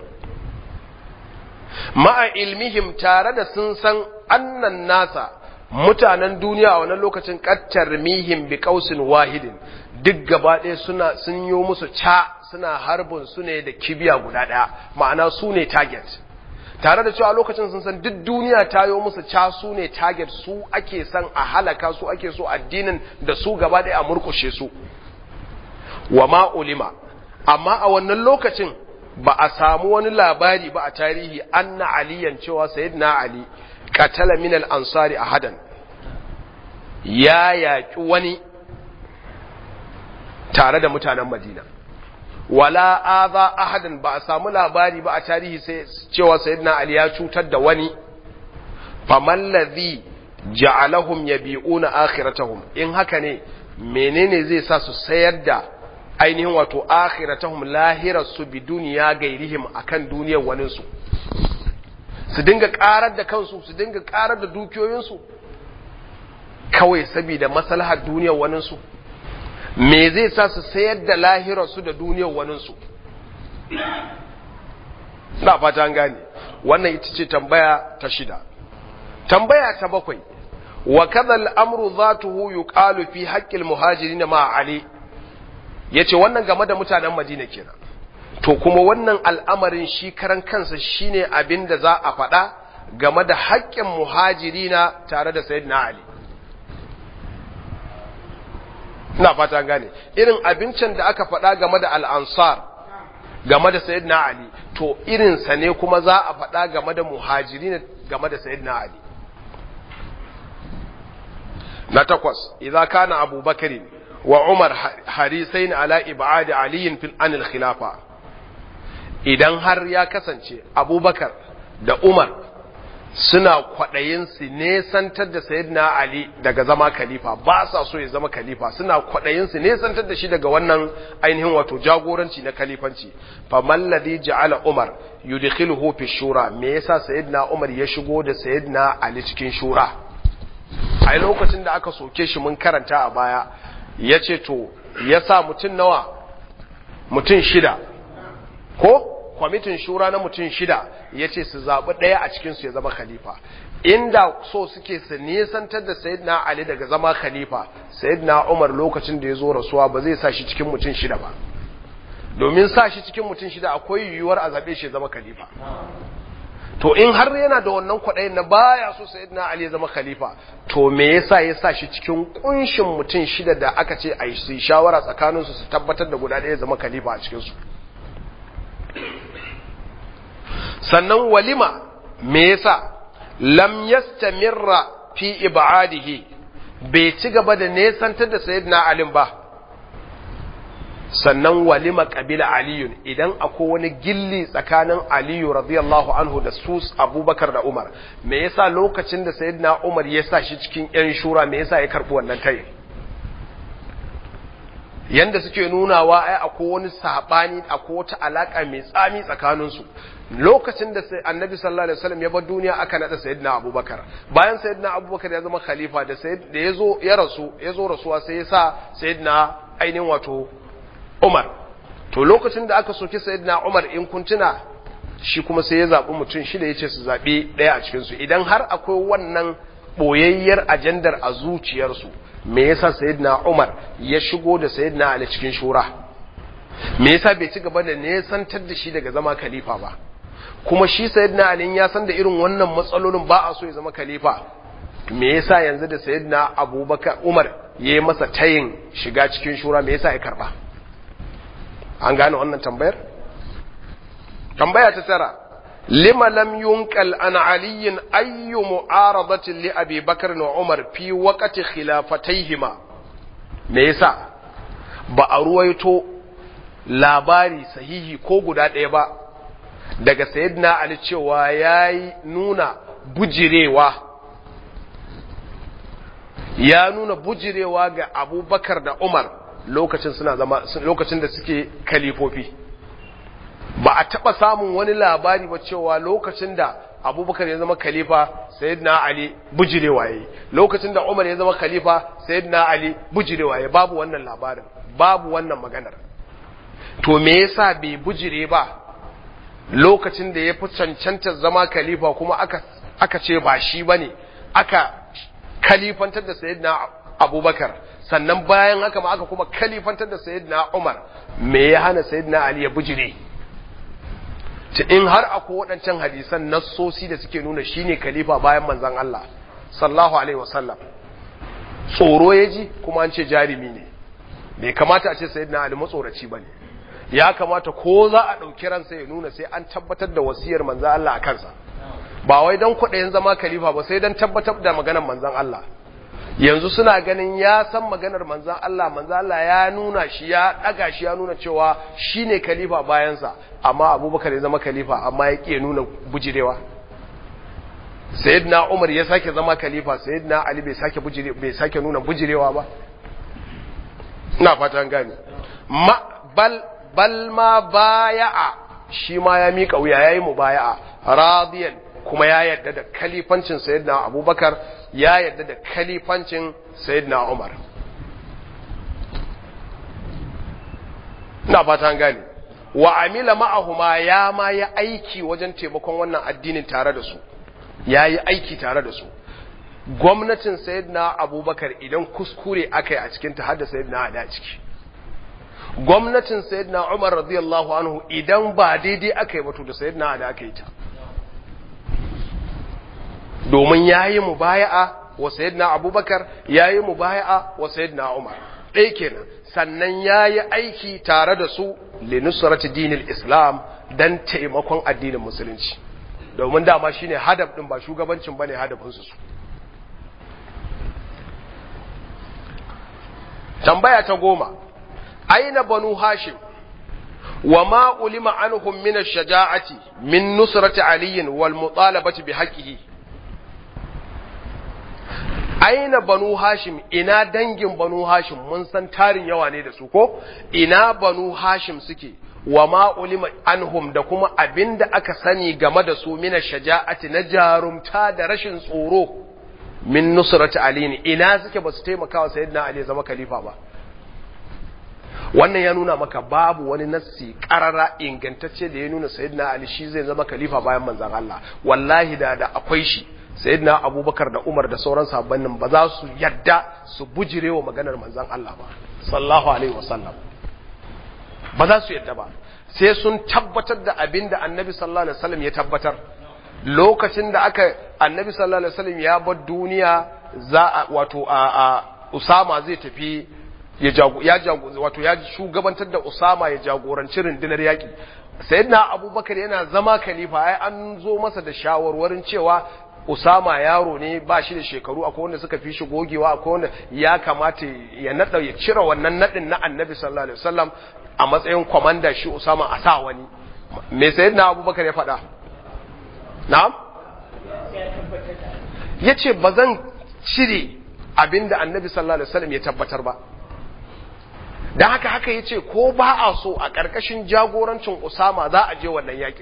ma'a ilmihim tare da sun san annan nasa mutanen duniya a wannan lokacin ƙattar mihim bi ƙausin wahidin duk gaba ɗaya suna sun yi musu ca suna harbin su ne da kibiya guda ɗaya ma'ana su ne target tare da cewa lokacin sun san duk duniya ta yi musu ca su ne target su ake san a halaka su ake so addinin da su gaba ɗaya a murkushe su wa ma ulima amma a wannan lokacin ba a samu wani labari ba a tarihi anna aliyan cewa sayyidina ali qatala min al ansari ahadan ya yaki wani tare da mutanen madina wala aza ahadan ba a samu labari ba a tarihi sai cewa sayyidina ali ya cutar da wani faman ladhi ja'alahum yabi'una akhiratahum in haka ne menene zai sa su sayar da ainihin wato akhiratahum lahirarsu bi duniya gairihim akan duniyar waninsu su dinga karar da kansu su dinga karar da dukiyoyinsu kawai saboda maslahar duniyar waninsu me zai sa su sayar da lahirarsu da duniyar waninsu na fata an gane wannan ita ce tambaya ta shida tambaya ta bakwai wa kadha al-amru zatuhu yuqalu fi haqqil muhajirin ma ali yace wannan game da mutanen Madina kenan to kuma wannan al'amarin shi karan kansa shine abin da za a faɗa game da haƙƙin muhajirina tare da sayyidina ali ina fata gane irin abincin da aka faɗa game da al'ansar game da sayyidina ali to irinsa ne kuma za a faɗa game da muhajirin game da sayyidina ali na takwas idza kana abubakarin wa umar harisain ala ibadi aliyin fil anil khilafa idan har ya kasance abubakar da umar suna kwaɗayin su nesantar da sayyidina ali daga zama khalifa ba sa so ya zama khalifa suna kwaɗayin su nesantar da shi daga wannan ainihin wato jagoranci na khalifanci fa malladhi ja'ala umar yudkhiluhu fi shura me yasa sayyidina umar ya shigo da sayyidina ali cikin shura a lokacin da aka soke shi mun karanta a baya ya ce to ya sa mutum nawa mutum shida ko kwamitin shura na mutum shida ya ce su zaɓi ɗaya a cikinsu ya zama khalifa inda so suke su nisantar da sayidina ali daga zama khalifa sayidina umar lokacin da ya zo rasuwa ba zai sa shi cikin mutum shida ba domin sa shi cikin mutum shida akwai yiwuwar a zaɓe shi ya zama khalifa to in har yana da wannan kwaɗayin na baya so sayyidina ali ya zama khalifa to me yasa ya sa shi cikin kunshin mutum shida da aka ce a yi shawara tsakaninsu su tabbatar da guda ɗaya ya zama khalifa a cikinsu sannan walima me yasa lam yastamirra fi ibadihi bai ci gaba da nesantar da sayyidina ali ba sannan walima kabila aliyun idan akwai wani gilli tsakanin aliyu radiyallahu anhu da su abubakar da umar me yasa lokacin da sayyidina umar ya sa shi cikin yan shura me yasa ya karbi wannan tayin yanda suke nunawa ai akwai wani sabani akwai wata alaka mai tsami tsakanin su lokacin da sai annabi sallallahu alaihi wasallam ya bar duniya aka nada sayyidina abubakar bayan sayyidina abubakar ya zama khalifa da sayyid da yazo ya rasu yazo rasuwa sai ya sa sayyidina ainihin wato umar to lokacin da aka soki sayyidina umar in kuntuna shi kuma sai ya zabi mutum shida yace su zabi daya a cikin su idan har akwai wannan boyayyar ajandar a zuciyarsu me yasa sayyidina umar ya shigo da sayyidina ali cikin shura me yasa bai ci gaba da nesantar da shi daga zama khalifa ba kuma shi sayyidina ali ya san da irin wannan matsalolin ba a so ya zama khalifa me yasa yanzu da sayyidina abubakar umar ya yi masa tayin shiga cikin shura me yasa ya karba an gane wannan tambayar tambaya ta tara lima lam yunqal an aliyin ayyu mu'aradatin li abi bakr wa umar fi waqti khilafataihima me yasa ba a ruwaito labari sahihi ko guda ɗaya ba daga sayyidina ali cewa yayi nuna bujirewa ya nuna bujirewa ga abubakar da umar lokacin suna zama lokacin da suke kalifofi ba a taba samun wani labari ba cewa lokacin da abubakar ya zama khalifa sayyidina ali bujirewa yayi lokacin da umar ya zama khalifa sayyidina ali bujirewa yayi babu wannan labarin babu wannan maganar to me yasa bai bujire ba lokacin da ya fi cancanta zama khalifa kuma aka aka ce ba shi bane aka khalifantar da sayyidina abubakar sannan bayan haka ma aka kuma khalifantar da sayyidina umar me ya hana sayyidina ali ya bujire ta in har akwai waɗancan hadisan nassosi da suke nuna shine khalifa bayan manzon Allah sallallahu alaihi wasallam tsoro ya ji kuma an ce jarimi ne bai kamata a ce sayyidina ali matsoraci bane ya kamata ko za a ɗauki ransa ya nuna sai an tabbatar da wasiyar manzon Allah a kansa ba wai don kwaɗayin zama khalifa ba sai don tabbatar da maganar manzon Allah yanzu suna ganin ya san maganar manzan Allah manzan Allah ya nuna shi ya ɗaga shi ya nuna cewa shi ne kalifa bayansa amma abubakar ya zama kalifa amma ya ƙi nuna bujirewa sayyidina umar ya sake zama kalifa sayyidina ali bai sake bujire bai sake nuna bujirewa ba ina fatan gane ma bal bal ma baya'a shi ma ya mika wuya yayi mubaya'a radiyan kuma ya yarda da kalifancin sayyidina abubakar ya yarda da kalifancin sayyidina umar ina fata gane wa amila ma'ahuma ya ma ya aiki wajen taimakon wannan addinin tare da su ya yi aiki tare da su gwamnatin sayyidina abubakar idan kuskure aka yi a cikinta har da sayyidina ali a ciki gwamnatin sayyidina umar radiyallahu anhu idan ba daidai aka yi batu da sayyidina ali aka yi ta domin ya yi mubaya'a wa sayyidina abubakar ya yi mubaya'a wa sayyidina umar ɗaya kenan sannan ya yi aiki tare da su linusrati dinil islam don taimakon addinin musulunci domin dama shine hadaf ɗin ba shugabancin bane hadafinsu su tambaya ta goma aina banu hashim wa ma ulima anhum min ash-shaja'ati min nusrati aliyin wal mutalabati bi haqqihi aina banu hashim ina dangin banu hashim mun san tarin yawa ne da su ko ina banu hashim suke wa ma ulima anhum da kuma abinda aka sani game da su mina shaja'ati na jarumta da rashin tsoro min nusrati ali ne ina suke ba su taimaka wa sayyidina ali zama khalifa ba wannan ya nuna maka babu wani nassi karara ingantacce da ya nuna sayyidina ali shi zai zama khalifa bayan manzon Allah wallahi da da akwai shi sayyidina abubakar da umar da sauran sahabban nan ba za su yadda su bujire wa maganar manzon Allah ba sallallahu alaihi wasallam ba za su yadda ba sai sun tabbatar da abin da annabi sallallahu alaihi wasallam ya tabbatar lokacin da aka annabi sallallahu alaihi wasallam ya bar duniya za a wato a, a usama zai tafi ya jago ya jago wato ya shugabantar da usama ya jagoranci rundunar yaki sayyidina abubakar yana zama khalifa ai an zo masa da shawarwarin cewa Usama yaro ne ba shi da shekaru akwai wanda suka fi shi gogewa akwai wanda ya kamata ya nada ya cire wannan nadin na Annabi sallallahu alaihi wasallam a matsayin komanda shi Usama a sa wani me sayyidina Abubakar ya faɗa na'am yace bazan cire abinda Annabi sallallahu alaihi wasallam ya tabbatar ba dan haka haka yace ko ba a so a ƙarƙashin jagorancin Usama za a je wannan yakin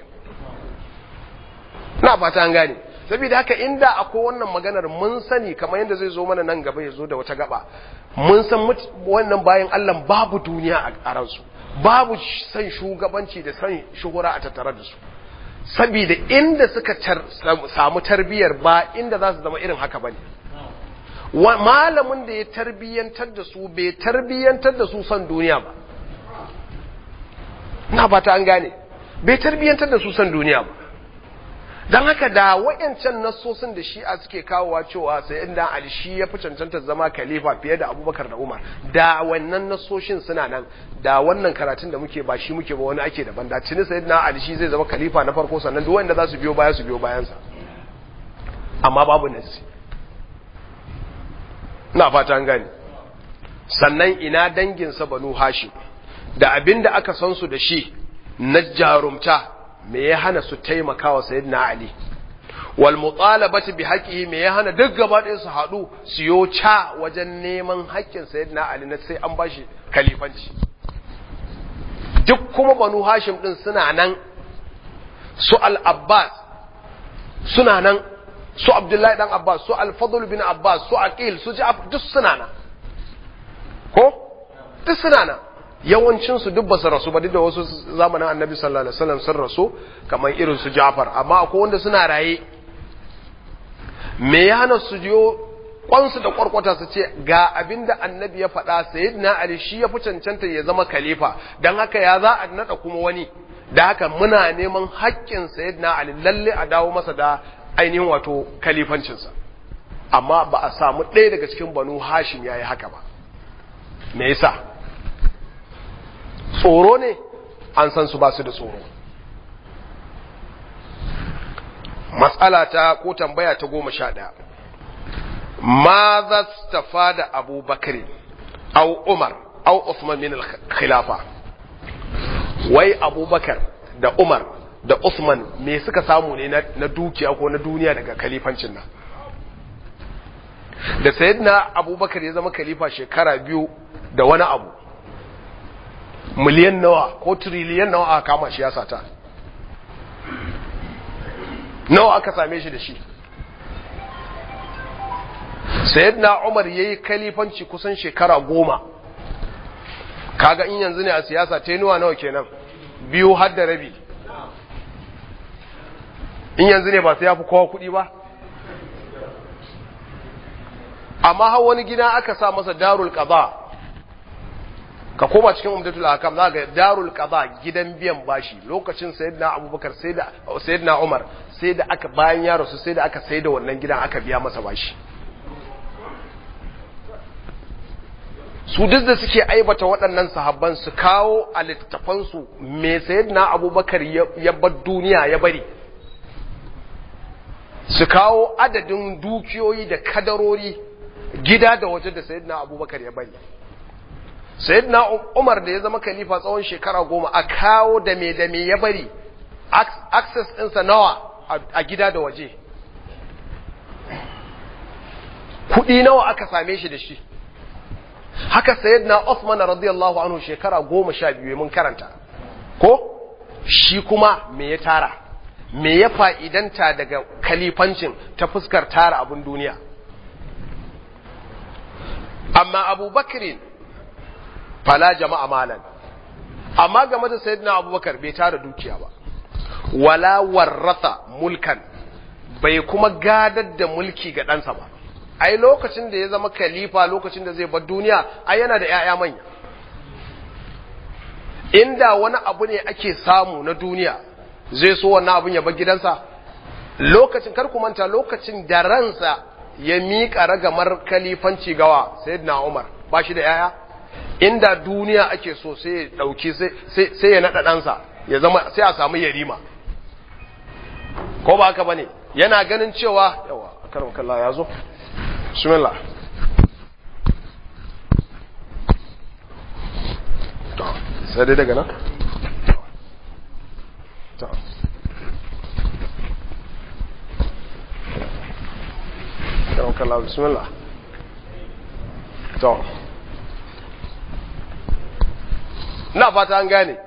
ina fata an gane saboda haka inda akwai wannan maganar mun sani kamar yadda zai zo mana nan gaba ya zo da wata gaba mun san wannan bayan Allah babu duniya a ransu babu san shugabanci da san shuhura a tattare da su saboda inda suka samu tarbiyar ba inda za su zama irin haka bane malamin da ya tarbiyantar da su bai tarbiyantar da su san duniya ba na fata an gane bai tarbiyantar da su san duniya ba don haka da wayancan nassosin da shi'a suke kawowa cewa sai inda ali shi ya fi cancanta zama khalifa fiye da abubakar da umar da wannan nassoshin suna nan da wannan karatun da muke ba shi muke ba wani ake daban da tuni sai na ali shi zai zama khalifa na farko sannan duk wanda za su biyo baya su biyo bayansa amma babu nassi ina fata an gane sannan ina danginsa banu hashim da abin da aka san su da shi na jarumta me ya hana su taimaka wa sayyidina Ali wal mutalabati bi haqqihi me ya hana duk gaba ɗaya su haɗu su yo ca wajen neman haƙƙin sayyidina Ali na sai an bashi kalifanci duk kuma banu Hashim din suna nan su al-Abbas suna nan su Abdullahi dan Abbas su al-Fadl bin Abbas su Aqil su Ja'far duk suna nan ko duk suna nan yawancinsu duk ba su rasu ba duk da wasu zamanin annabi sallallahu alaihi wasallam sun rasu kamar irin su Ja'far amma akwai wanda suna raye me ya hana su jiyo kwansu da kwarkwata su ce ga abinda annabi ya faɗa sayyidina Ali shi ya fi cancanta ya zama khalifa dan haka ya za a nada kuma wani da haka muna neman haƙƙin sayyidina Ali lalle a dawo masa da ainihin wato khalifancinsa amma ba a samu ɗaya daga cikin banu Hashim yayi haka ba me yasa tsoro ne an san su ba su da tsoro matsala ta ko tambaya ta goma sha ɗaya ma za su tafa da abubakar au umar au usman min khilafa wai abubakar da umar da usman me suka samu ne na dukiya ko na duniya daga kalifancin nan da sayyidina abubakar ya zama khalifa shekara biyu da wani abu miliyan nawa ko triliyan nawa aka kama shi ya sata nawa aka same shi da shi sayyidina umar yayi kalifanci kusan shekara goma kaga in yanzu ne a siyasa tenuwa nawa kenan biyu har da rabi in yanzu ne ba sai ya fi kowa kuɗi ba amma har wani gida aka sa masa darul qada ka koma cikin umdatul hakam za ga darul qada gidan biyan bashi lokacin sayyidina abubakar sai da sayyidina umar sai da aka bayan ya rasu sai da aka sai da wannan gidan aka biya masa bashi su duk da suke aibata waɗannan sahabban su kawo a littattafansu me sayyidina abubakar ya bar duniya ya bari su kawo adadin dukiyoyi da kadarori gida da waje da sayyidina abubakar ya bari sayyidina umar da ya zama khalifa tsawon shekara goma a kawo da me da me ya bari access ɗinsa nawa a gida da waje kuɗi nawa aka same shi da shi haka sayyidina Uthman radiyallahu anhu shekara goma sha biyu mun karanta ko shi kuma me ya tara me ya fa'idanta daga kalifancin ta fuskar tara abin duniya amma abubakarin fala jama'a malan amma game da sayyidina abubakar bai tara dukiya ba wala warrasa mulkan bai kuma gadar da mulki ga ɗansa ba ai lokacin da ya zama khalifa lokacin da zai bar duniya ai yana da ‘ya'ya manya inda wani abu ne ake samu na duniya zai so wannan abun ya bar gidansa lokacin kar ku manta lokacin da ransa ya miƙa ragamar kalifanci gawa sayyidina Umar ba shi da ‘ya'ya inda duniya ake so sai ya ɗauki sai ya naɗa ɗansa ya zama sai a samu yarima ko ba haka bane yana ganin cewa yawa karam kallah ya zo bismillah to sai dai daga nan to karam kallah bismillah to na fata an gane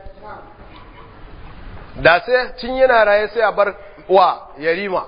da sai tun yana raye sai a bar wa yarima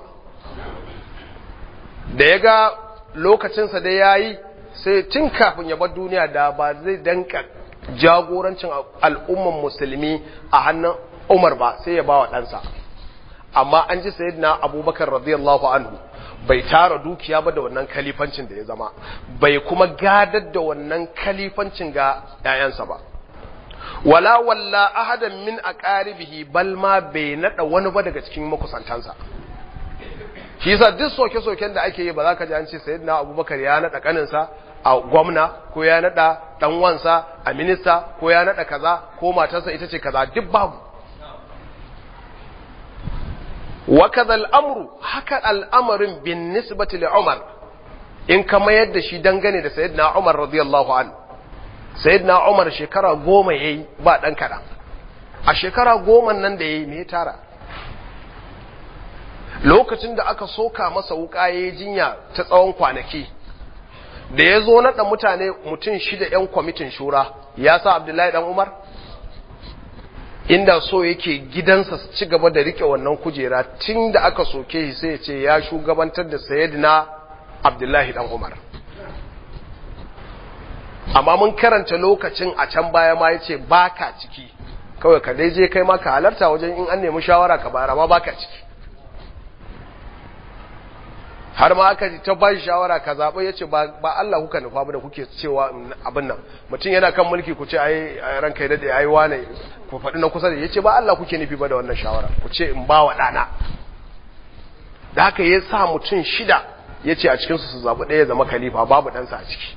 da ya ga lokacinsa da ya yi sai tun kafin ya bar duniya da ba zai danka jagorancin al'umman musulmi a hannun umar ba sai ya ba wa ɗansa amma an ji sayidina abubakar radiyallahu anhu bai tara dukiya ba da wannan kalifancin da ya zama bai kuma gadar da wannan kalifancin ga 'ya'yansa ba wala walla ahadan min aqaribihi bal ma bai nada wani ba daga cikin makusantansa shi yasa duk soke-soken da ake yi ba za ka ji an ce sayyidina abubakar ya nada kaninsa a gwamna ko ya nada dan wansa a minista ko ya nada kaza ko matarsa ita ce kaza duk babu wa kadha al-amru haka al'amarin bin nisbati li umar in ka mayar da shi dangane da sayyidina umar radiyallahu anhu sayyidina Umar shekara goma yayi ba dan kaɗan a shekara goma nan da yayi me ya tara lokacin da aka soka masa wuka yayi jinya ta tsawon kwanaki da ya zo naɗa mutane mutum shida yan kwamitin shura ya sa Abdullahi dan Umar inda so yake gidansa su ci gaba da rike wannan kujera tun da aka soke shi sai ya ce ya shugabantar da sayyidina Abdullahi dan Umar amma mun karanta lokacin a can baya ma yace baka ciki kawai ka dai je kai ma ka halarta wajen in an nemi shawara ka bayar amma baka ciki har ma aka ta ba shawara ka zaɓa ya ce ba Allah kuka nufa ba da kuke cewa abin nan mutum yana kan mulki ku ce ai ranka ya daɗe ai wane ku faɗi na kusa da ya ce ba Allah kuke nufi ba da wannan shawara ku ce in ba wa ɗana da haka ya sa mutum shida ya ce a cikinsu su zaɓi ɗaya zama khalifa babu ɗansa a ciki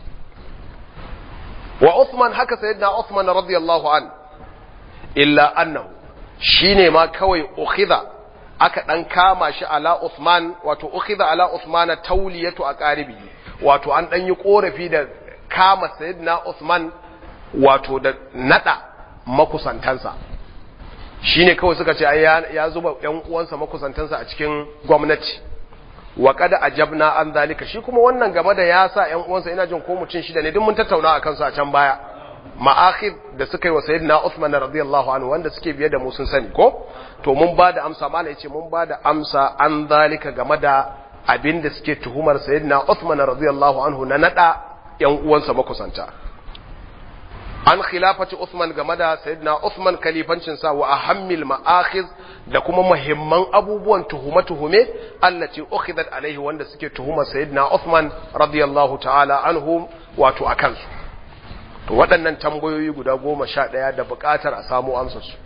wa Uthman haka sayyidina Uthman radiyallahu an illa annahu shine ma kawai ukhidha aka dan kama shi ala Uthman wato ukhidha ala Uthman tawliyatu aqaribi wato an dan yi korafi da kama sayyidina Uthman wato da nada makusantansa shine kawai suka ce ai ya zuba yan uwansa makusantansa a cikin gwamnati wa kada ajabna an zalika shi kuma wannan game da ya sa ƴan uwansa ina jin ko mutum shida ne duk mun tattauna akan su a can baya ma'akhid da suka yi wa sayyidina Uthman radiyallahu anhu wanda suke biye da mu sun sani ko to mun ba da amsa mala yace mun ba da amsa an zalika game da abin da suke tuhumar sayyidina Uthman radiyallahu anhu na nada ƴan uwansa makusanta an khilafati Uthman game da sayyidina Uthman kalifancin sa wa ahammil ma'akhiz da kuma muhimman abubuwan tuhume-tuhume allati ukhidat alaihi wanda suke tuhumar sayyidina Uthman radiyallahu ta'ala anhu wato akan su to waɗannan tambayoyi guda goma sha ɗaya da buƙatar a samu amsar su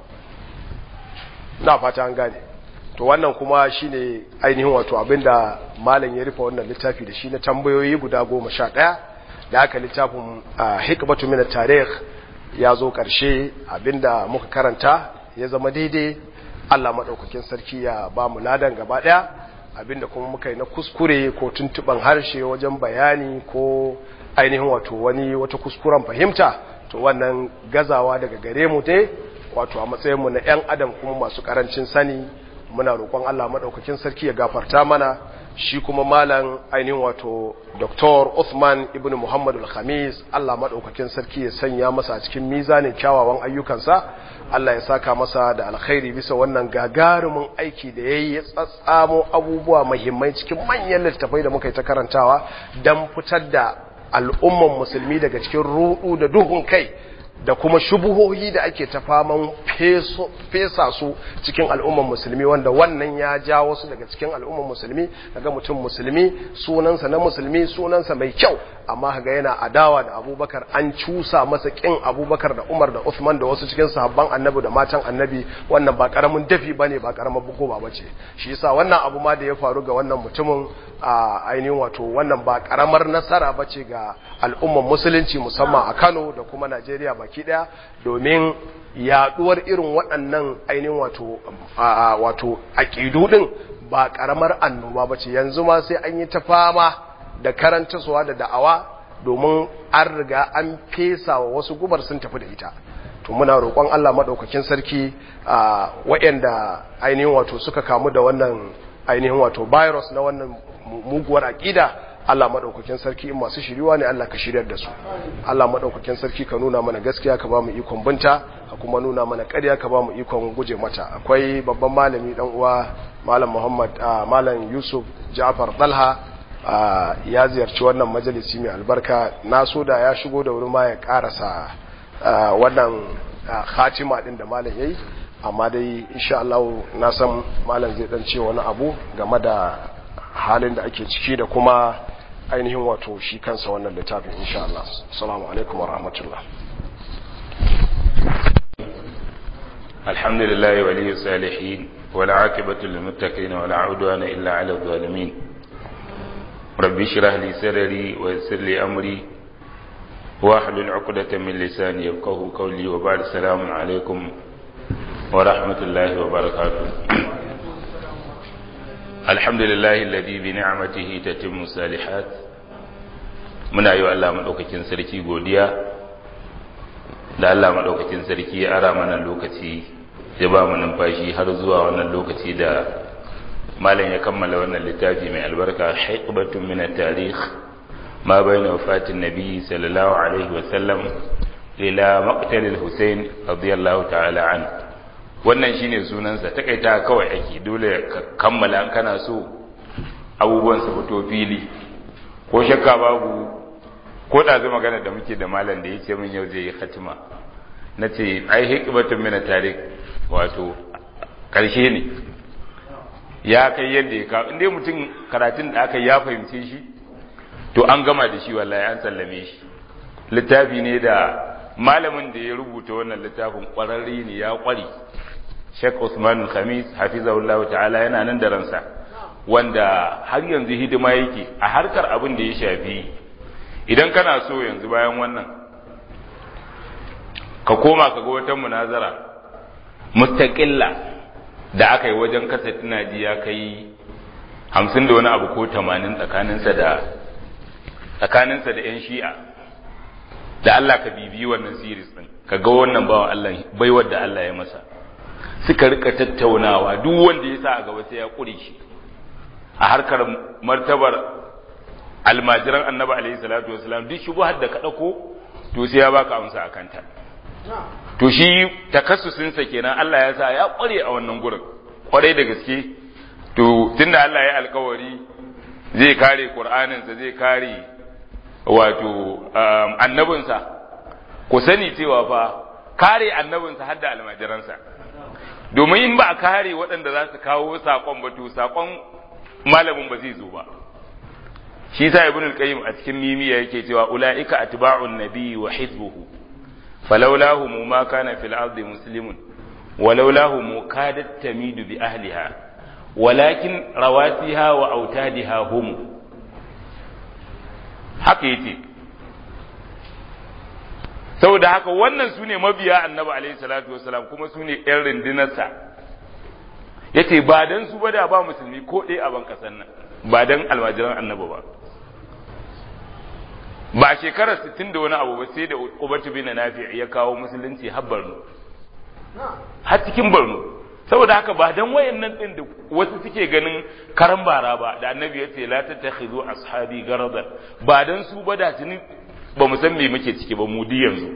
na fata an gane to wannan kuma shine ainihin wato abinda malam ya rufe wannan littafi da shi na tambayoyi guda goma sha ɗaya da aka littafin hikmatu min tarikh ya zo ƙarshe abinda muka karanta ya zama daidai Allah maɗaukakin sarki ya ba mu ladan gaba ɗaya abinda kuma muka yi na kuskure ko tuntuɓan harshe wajen bayani ko ainihin wato wani wata kuskuren fahimta to wannan gazawa daga gare mu dai wato a matsayinmu na 'yan adam kuma masu ƙarancin sani muna roƙon Allah maɗaukakin sarki ya gafarta mana shi kuma malam ainihin wato Dr. Uthman ibn Muhammad al-Khamis Allah madaukakin sarki ya sanya masa a cikin mizanin kyawawan ayyukansa Allah ya saka masa da alkhairi bisa wannan gagarumin aiki da yayi ya tsatsamo abubuwa muhimmai cikin manyan littafai da muka yi ta karantawa dan fitar da al'umman musulmi daga cikin rudu da duhun kai da kuma shubuhohi da ake ta faman fesa su cikin al'umman musulmi wanda wannan ya ja wasu daga cikin al'umman musulmi daga mutum musulmi sunansa na musulmi sunansa mai kyau amma kaga yana adawa da abubakar an cusa masa kin abubakar da umar da usman da wasu cikin sahabban annabi da matan annabi wannan ba karamin dafi bane ba karamar bukoba bace shi yasa wannan abu ma da ya faru ga wannan mutumin a ainihin wato wannan ba karamar nasara bace ga al'umman musulunci musamman a Kano da kuma Najeriya baki daya domin yaduwar irin waɗannan ainihin wato wato aqidu din ba karamar annoba ba ce yanzu ma sai an yi ta fama da karantaswa da da'awa domin an riga an fesa wa wasu gubar sun tafi da ita to muna roƙon Allah maɗaukakin sarki a waɗanda ainihin wato suka kamu da wannan ainihin wato virus na wannan muguwar aƙida Allah maɗaukakin sarki in masu shiriwa ne Allah ka shiryar da su Allah maɗaukakin sarki ka nuna mana gaskiya ka ba mu ikon binta ka kuma nuna mana ƙarya ka ba mu ikon guje mata akwai babban malami dan uwa malam Muhammad malam Yusuf Ja'far Dalha ya ziyarci wannan majalisi mai albarka na so da ya shigo da wuri ma ya karasa wannan khatima din da malam yayi amma dai insha Allah na san malam zai dan ce wani abu game da halin da ake ciki da kuma ainihin wato shi kansa wannan littafin insha Allah assalamu alaikum warahmatullah alhamdulillah waliyyu salihin wal aqibatu lil muttaqin wala udwana illa ala zalimin rabbi shrah li sadri wa yassir li amri واحلل عقدة من لساني يفقه قولي وبعد السلام عليكم ورحمة الله وبركاته الحمد لله الذي بنعمته تتم الصالحات muna yi wa Allah maɗaukakin sarki godiya da Allah maɗaukakin sarki ya ara mana lokaci ya ba mu numfashi har zuwa wannan lokaci da malam ya kammala wannan littafi mai albarka haiqbatun min at-tarikh ما بين وفاة النبي صلى الله عليه وسلم إلى مقتل الحسين رضي الله تعالى عنه wannan shine sunansa takaita kawai ake dole ka kammala an kana so abubuwan su fito fili ko shakka babu ko da zai magana da muke da malam da yace min yau zai yi khatima nace ai hikmatun min tarik wato karshe ne ya kai yadda ya ka inda mutum karatun da aka ya fahimce shi to an gama da shi wallahi an sallame shi littafi ne da malamin da ya rubuta wannan littafin kwararre ne ya kware Sheikh Usman Khamis hafizahullahu ta'ala yana nan da ransa wanda har yanzu hidima yake a harkar abin da ya shafi idan kana so yanzu bayan wannan ka koma ka ga wata munazara mustaqilla da aka yi wajen kasa tunaji ya kai hamsin da wani abu ko tamanin tsakaninsa da tsakaninsa da 'yan shi'a da Allah ka bibiyi wannan series din ka ga wannan bawan Allah baiwar da Allah ya masa suka rika tattaunawa duk wanda ya sa a gaba sai ya kure shi a harkar martabar almajiran annabi alaihi salatu wasalam duk shubuhar da ka dauko to sai ya baka amsa akan ta to shi takassusin sa kenan Allah ya sa ya kware a wannan gurin kware da gaske to tunda Allah ya alkawari zai kare Qur'aninsa zai kare wato annabinsa ku sani cewa fa kare annabinsa har da almajiransa domin in ba a kare waɗanda za su kawo saƙon ba to saƙon malamin ba zai zo ba shi sa ibn al-qayyim a cikin mimiya yake cewa ulaika atba'un nabi wa hizbuhu falawlahu ma kana fil ardi muslimun walawlahu mukadat tamidu bi ahliha walakin rawasiha wa autadiha hum haka yace saboda haka wannan su ne mabiya annabi alaihi salatu wasalam kuma su ne yan rundunarsa yace ba dan su ba da ba musulmi ko ɗaya a ban ƙasar nan ba dan almajiran annabi ba ba shekarar 60 da wani abu ba sai da Ubatu bin Nafi ya kawo musulunci har Borno har cikin Borno saboda haka ba dan wayannan din da wasu suke ganin karan bara ba da annabi ya ce la tattakhizu ashabi garadan ba dan su ba da tuni ba mu san me muke ciki ba mu di yanzu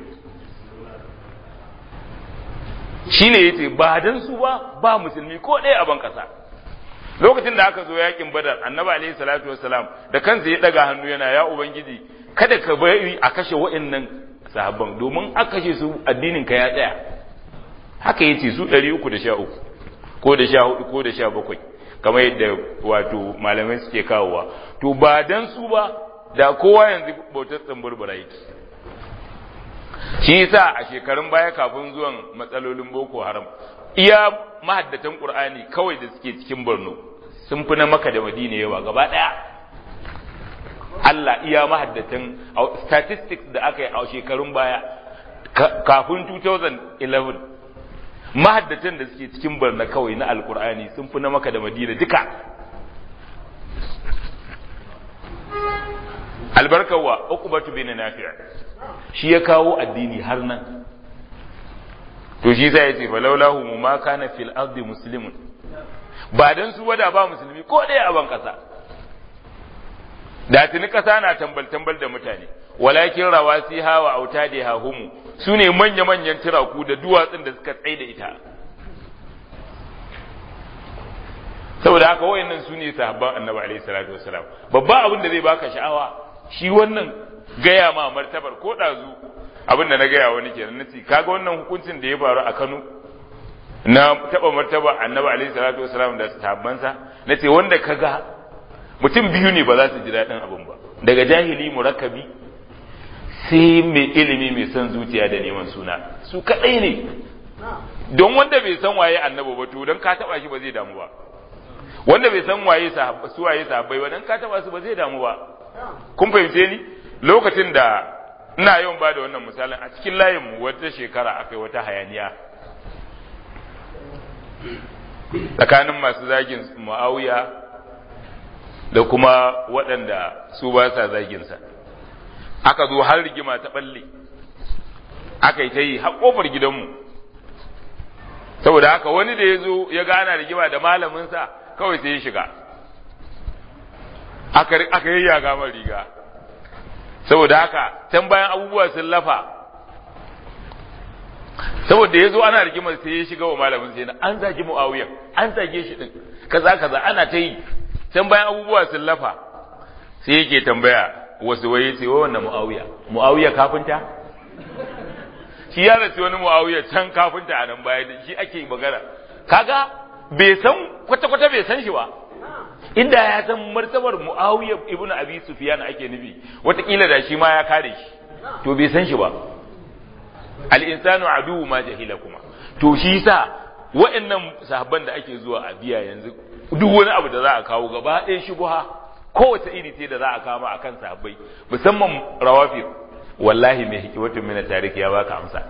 shine yace ba dan su ba ba musulmi ko ɗaya a ban kasa lokacin da aka zo yakin badar annabi alaihi salatu wassalam da kansa ya daga hannu yana ya ubangiji kada ka bari a kashe wa'annan sahabban domin aka kashe su addinin ka ya tsaya haka yace su 313 ko da 14 ko da 17 kamar yadda wato malamai suke kawowa to ba dan su ba da kowa yanzu bautar tsamburbura yake shi yasa a shekarun baya kafin zuwan matsalolin boko haram iya mahaddatan qur'ani kawai da suke cikin Borno sun fi na Makka da Madina yawa gaba daya Allah iya mahaddatan statistics da aka yi a shekarun baya kafin 2011 mahaddatan da suke cikin barna kawai na alkur'ani sun fi na maka da madina duka albarkawa uqbatu bin nafi' shi ya kawo addini har nan to shi sai ya ce falaulahu mu ma kana fil ardi muslimun ba dan su wada ba musulmi ko ɗaya a ban kasa da tuni kasa na tambal tambal da mutane walakin rawasi hawa autadi hahumu su ne manya manyan turaku da duwatsun da suka tsaye da ita saboda haka wayannan su ne sahabban annabi alaihi salatu wasalam babba abin da zai baka sha'awa shi wannan gaya ma martabar ko ɗazu abin da na gaya wani kenan nace kaga wannan hukuncin da ya faru a Kano na taba martaba annabi alaihi salatu wasalam da sahabbansa nace wanda kaga mutum biyu ne ba za su ji daɗin abin ba daga jahili murakkabi sai mai ilimi mai son zuciya da neman suna su kadai ne don wanda bai san waye annabi ba to don ka taba shi ba zai damu ba wanda bai san waye su waye sahabbai ba dan ka taba su ba zai damu ba kun fahimce ni lokacin da ina yawan ba da wannan misalin a cikin layin mu wata shekara akai wata hayaniya tsakanin masu zagin muawiya da kuma waɗanda su ba sa zagin sa aka zo har rigima ta balle aka yi ta yi har kofar gidanmu saboda haka wani da ya zo ya gana rigima da malaminsa kawai sai ya shiga aka yi yaga mai riga saboda haka can bayan abubuwa sun lafa saboda ya zo ana rigimar sai ya shiga wa malamin sai na an zagi mu'awiyar an zage shi din kaza kaza ana ta yi can bayan abubuwa sun lafa sai yake tambaya wasu waye ce wa wannan mu'awiya mu'awiya kafinta shi ya rasu wani mu'awiya can kafinta a nan baya shi ake magana kaga bai san kwata-kwata bai san shi ba inda ya san martabar muawiya ibnu abi sufyan ake nufi watakila da shi ma ya kare shi to bai san shi ba al insanu adu ma jahila kuma to shi sa wa'annan sahabban da ake zuwa a biya yanzu duk wani abu da za a kawo gaba ɗaya shubha kowace iri ce da za a kama akan sahabbai musamman rawafir wallahi mai hikimatun mina tariki ya baka amsa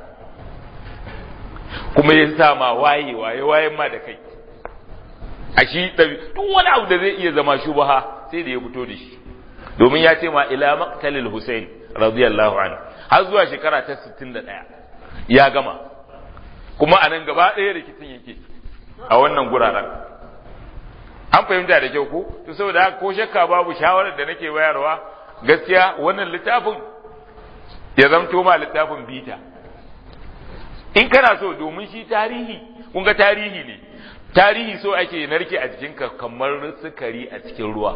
kuma ya sa ma waye waye wayen ma da kai a shi duk wani abu da zai iya zama shubaha sai da ya fito da shi domin ya ce ma ila maqtalil Hussein radiyallahu anhu har zuwa shekara ta 61 ya gama kuma a nan gaba ɗaya rikicin yake a wannan guraren an fahimta da kyau ko to saboda haka ko shakka babu shawarar da nake bayarwa gaskiya wannan littafin ya zamto ma littafin bita in kana so domin shi tarihi kun ga tarihi ne tarihi so ake narke a jikinka kamar sukari a cikin ruwa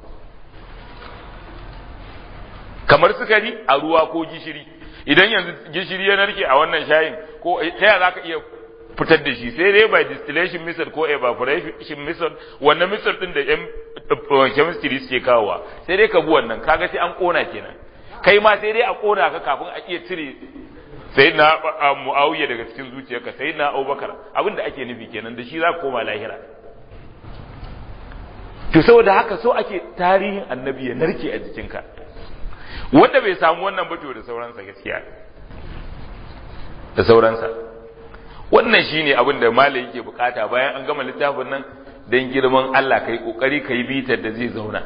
kamar sukari a ruwa ko gishiri idan yanzu gishiri ya narke a wannan shayin ko ta yaya zaka iya fitar da shi sai dai by distillation method ko evaporation method wannan method din da yan chemistry suke kawowa sai dai ka bi wannan kaga sai an kona kenan kai ma sai dai a kona ka kafin a iya cire sai na mu'awiya daga cikin zuciyarka sai na abubakar abin da ake nufi kenan da shi za ka koma lahira to saboda haka so ake tarihin annabi ya narke a jikinka wanda bai samu wannan bato da sauransa gaskiya da sauransa wannan shine abin da malai yake bukata bayan an gama littafin nan dan girman Allah kai kokari kai bitar da zai zauna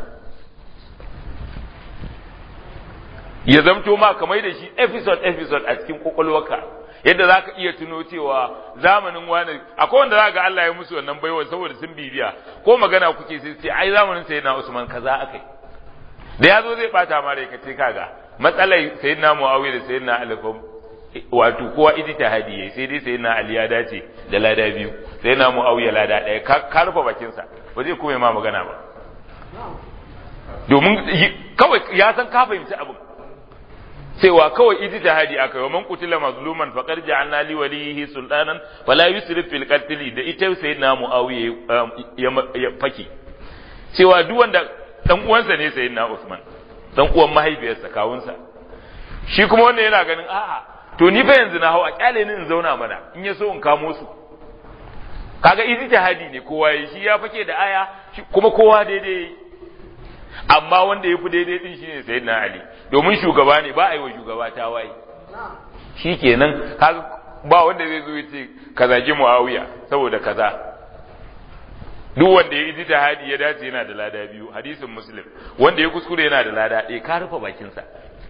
ya zamto ma kamar da shi episode episode a cikin kwakwalwarka yadda za ka iya tuno cewa zamanin wani akwai wanda za ga Allah ya musu wannan baiwa saboda sun bibiya ko magana kuke sai sai ai zamanin sayyidina Usman kaza akai da yazo zai bata ma rai kace kaga matsalai sayyidina Muawiya da sayyidina Ali wato kowa ijtihadi yayi sai dai sayyidina Ali ya dace da lada biyu sayyidina Muawiya lada daya ka rufe bakin sa ba zai kuma ma magana ba domin kawai ya san ka fahimci abin cewa kawai ijtihadi akai wa man qutila mazluman faqad ja'alna li walihi sultanan fala yusrif fil qatl da ita sayyidina muawiya ya faki cewa duk wanda dan uwansa ne sayyidina usman dan uwan mahaifiyarsa kawunsa shi kuma wanda yana ganin a'a to ni fa yanzu na hau a kyale ni in zauna mana in ya so in kamo su kaga ijtihadi ne kowa yi shi ya fake da aya kuma kowa daidai amma wanda ya fi daidai din shine sayyidina ali domin shugaba ne ba a yi wa shugaba ta waye shi kenan kaga ba wanda zai zo ya ce ka zagi muawiya saboda kaza duk wanda ya yi hadi ya dace yana da lada biyu hadisin muslim wanda ya kuskure yana da lada ɗaya ka rufe bakinsa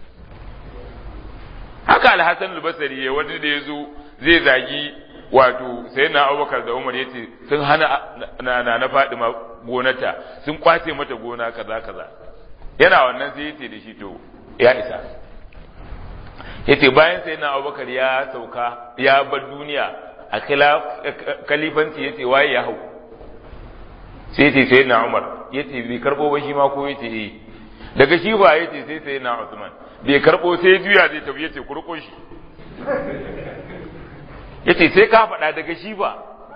haka alhassan albasari ya wani da ya zo zai zagi wato sai na abubakar da umar ya ce sun hana na na faɗi gonata sun kwace mata gona kaza kaza yana wannan sai ya ce da shi to ya isa ya ce bayan sai na abubakar ya sauka ya bar duniya a kalifanci ya ce waye ya hau sai ce sai na umar ya ce bai karɓo ba shi ma ko ya ce eh daga shi ba ya ce sai sai na usman bai karɓo sai juya zai tafi ya ce kurko shi ya ce sai ka faɗa daga shi ba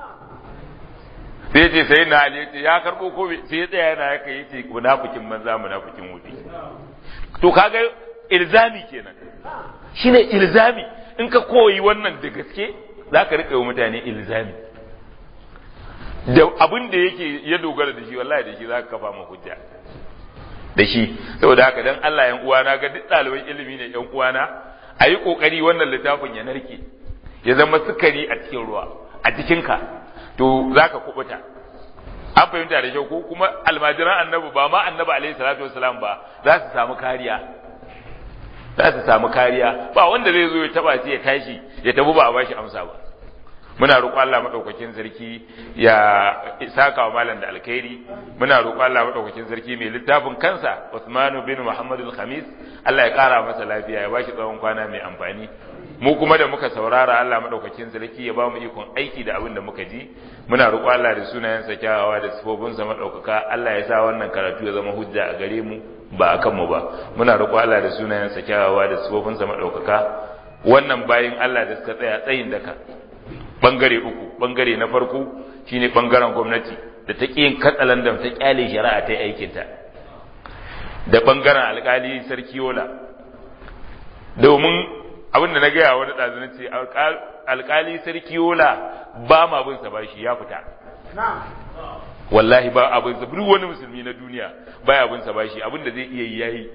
sai ce sai na ali ya ce ya karɓo ko sai ya tsaya yana yaka ya ce munafikin manza munafikin wuti to kaga ilzami kenan shine ilzami in ka koyi wannan da gaske za ka riƙa wa mutane ilzami da abin da yake ya dogara da shi wallahi da shi za ka kafa ma hujja da shi saboda haka dan Allah yan uwana ga duk ɗaliban ilimi ne yan uwana a yi ƙoƙari wannan littafin ya narke ya zama sukari a cikin ruwa a jikinka to za ka kubuta an fahimta da kyau ko kuma almajiran annabi ba ma annabi alaihi salatu wasalam ba za su samu kariya za su samu kariya ba wanda zai zo ya taba shi ya tashi ya tafi ba a bashi amsa ba muna roƙo Allah madaukakin sarki ya saka wa malam da alkhairi muna roƙo Allah madaukakin sarki mai littafin kansa Usmanu bin Muhammad al-Khamis Allah ya ƙara masa lafiya ya bashi tsawon kwana mai amfani mu kuma da muka saurara Allah madaukakin sarki ya ba mu ikon aiki da abin da muka ji muna roƙo Allah da sunayensa kyawawa da sifofinsa madaukaka Allah ya sa wannan karatu ya zama hujja a gare mu ba a kanmu ba muna roƙo Allah da sunayensa kyawawa da sifofinsa madaukaka wannan bayin Allah da suka tsaya tsayin daka bangare uku bangare na farko shine bangaren gwamnati da ta yin katsalandan ta kyale shari'a ta aikinta da bangaren alkali sarki yola domin abin da na gaya wani ɗazu na ce alkali sarki yola ba ma bin sa bashi ya fita wallahi ba abin sa duk wani musulmi na duniya baya bin sa bashi abin da zai iya yi yayi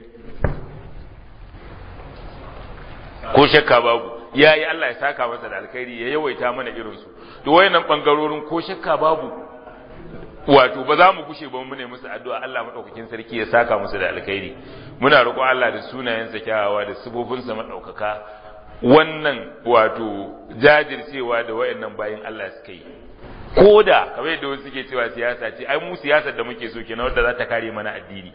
ko shakka babu ya yi Allah ya saka masa da alkhairi ya yawaita mana irinsu to wayannan bangarorin ko shakka babu wato ba za mu gushe ba mu ne musu addu'a Allah madaukakin sarki ya saka musu da alkhairi muna roƙo Allah da sunayensa kyawawa da sifofinsa madaukaka wannan wato jajircewa da wayannan bayin Allah suka yi koda kamar yadda wasu suke cewa siyasa ce ai mu siyasar da muke so kenan wadda za ta kare mana addini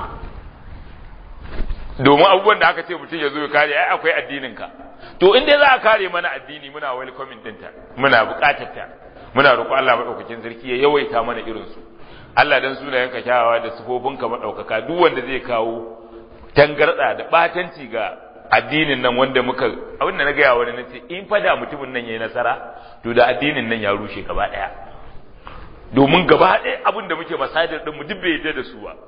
domin abubuwan da aka ce mutum ya zo ya kare ai akwai addinin ka to in dai za a kare mana addini muna welcoming ɗinta muna buƙatar ta muna roƙo Allah madaukakin sarki ya yawaita mana irin su Allah dan sunayenka kyawawa da sifofinka madaukaka duk wanda zai kawo tangarda da batanci ga addinin nan wanda muka abin da na gaya wani nace in fada mutumin nan yayi nasara to da addinin nan ya rushe gaba daya domin gaba daya abin da muke masadir din mu duk bai yadda da su ba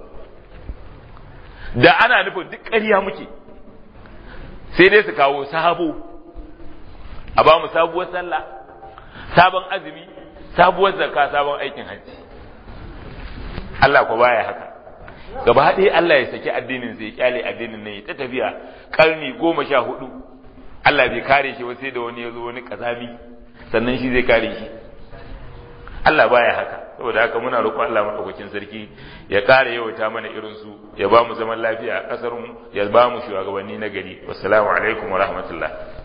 da ana nufin duk ƙarya muke sai dai su kawo sabo a ba mu sabuwar sallah sabon azumi sabuwar zakka sabon aikin hajji Allah ko baya haka gaba ɗaya Allah ya saki addinin sai ya kyale addinin nan ya ta tafiya karni goma sha hudu Allah bai kare shi ba sai da wani ya zo wani kazami sannan shi zai kare shi Allah baya haka saboda haka muna roƙon Allah madaukakin sarki ya kare yawaita mana irin su ya ba mu zaman lafiya a kasar mu ya ba mu shugabanni na gari wassalamu alaikum wa rahmatullah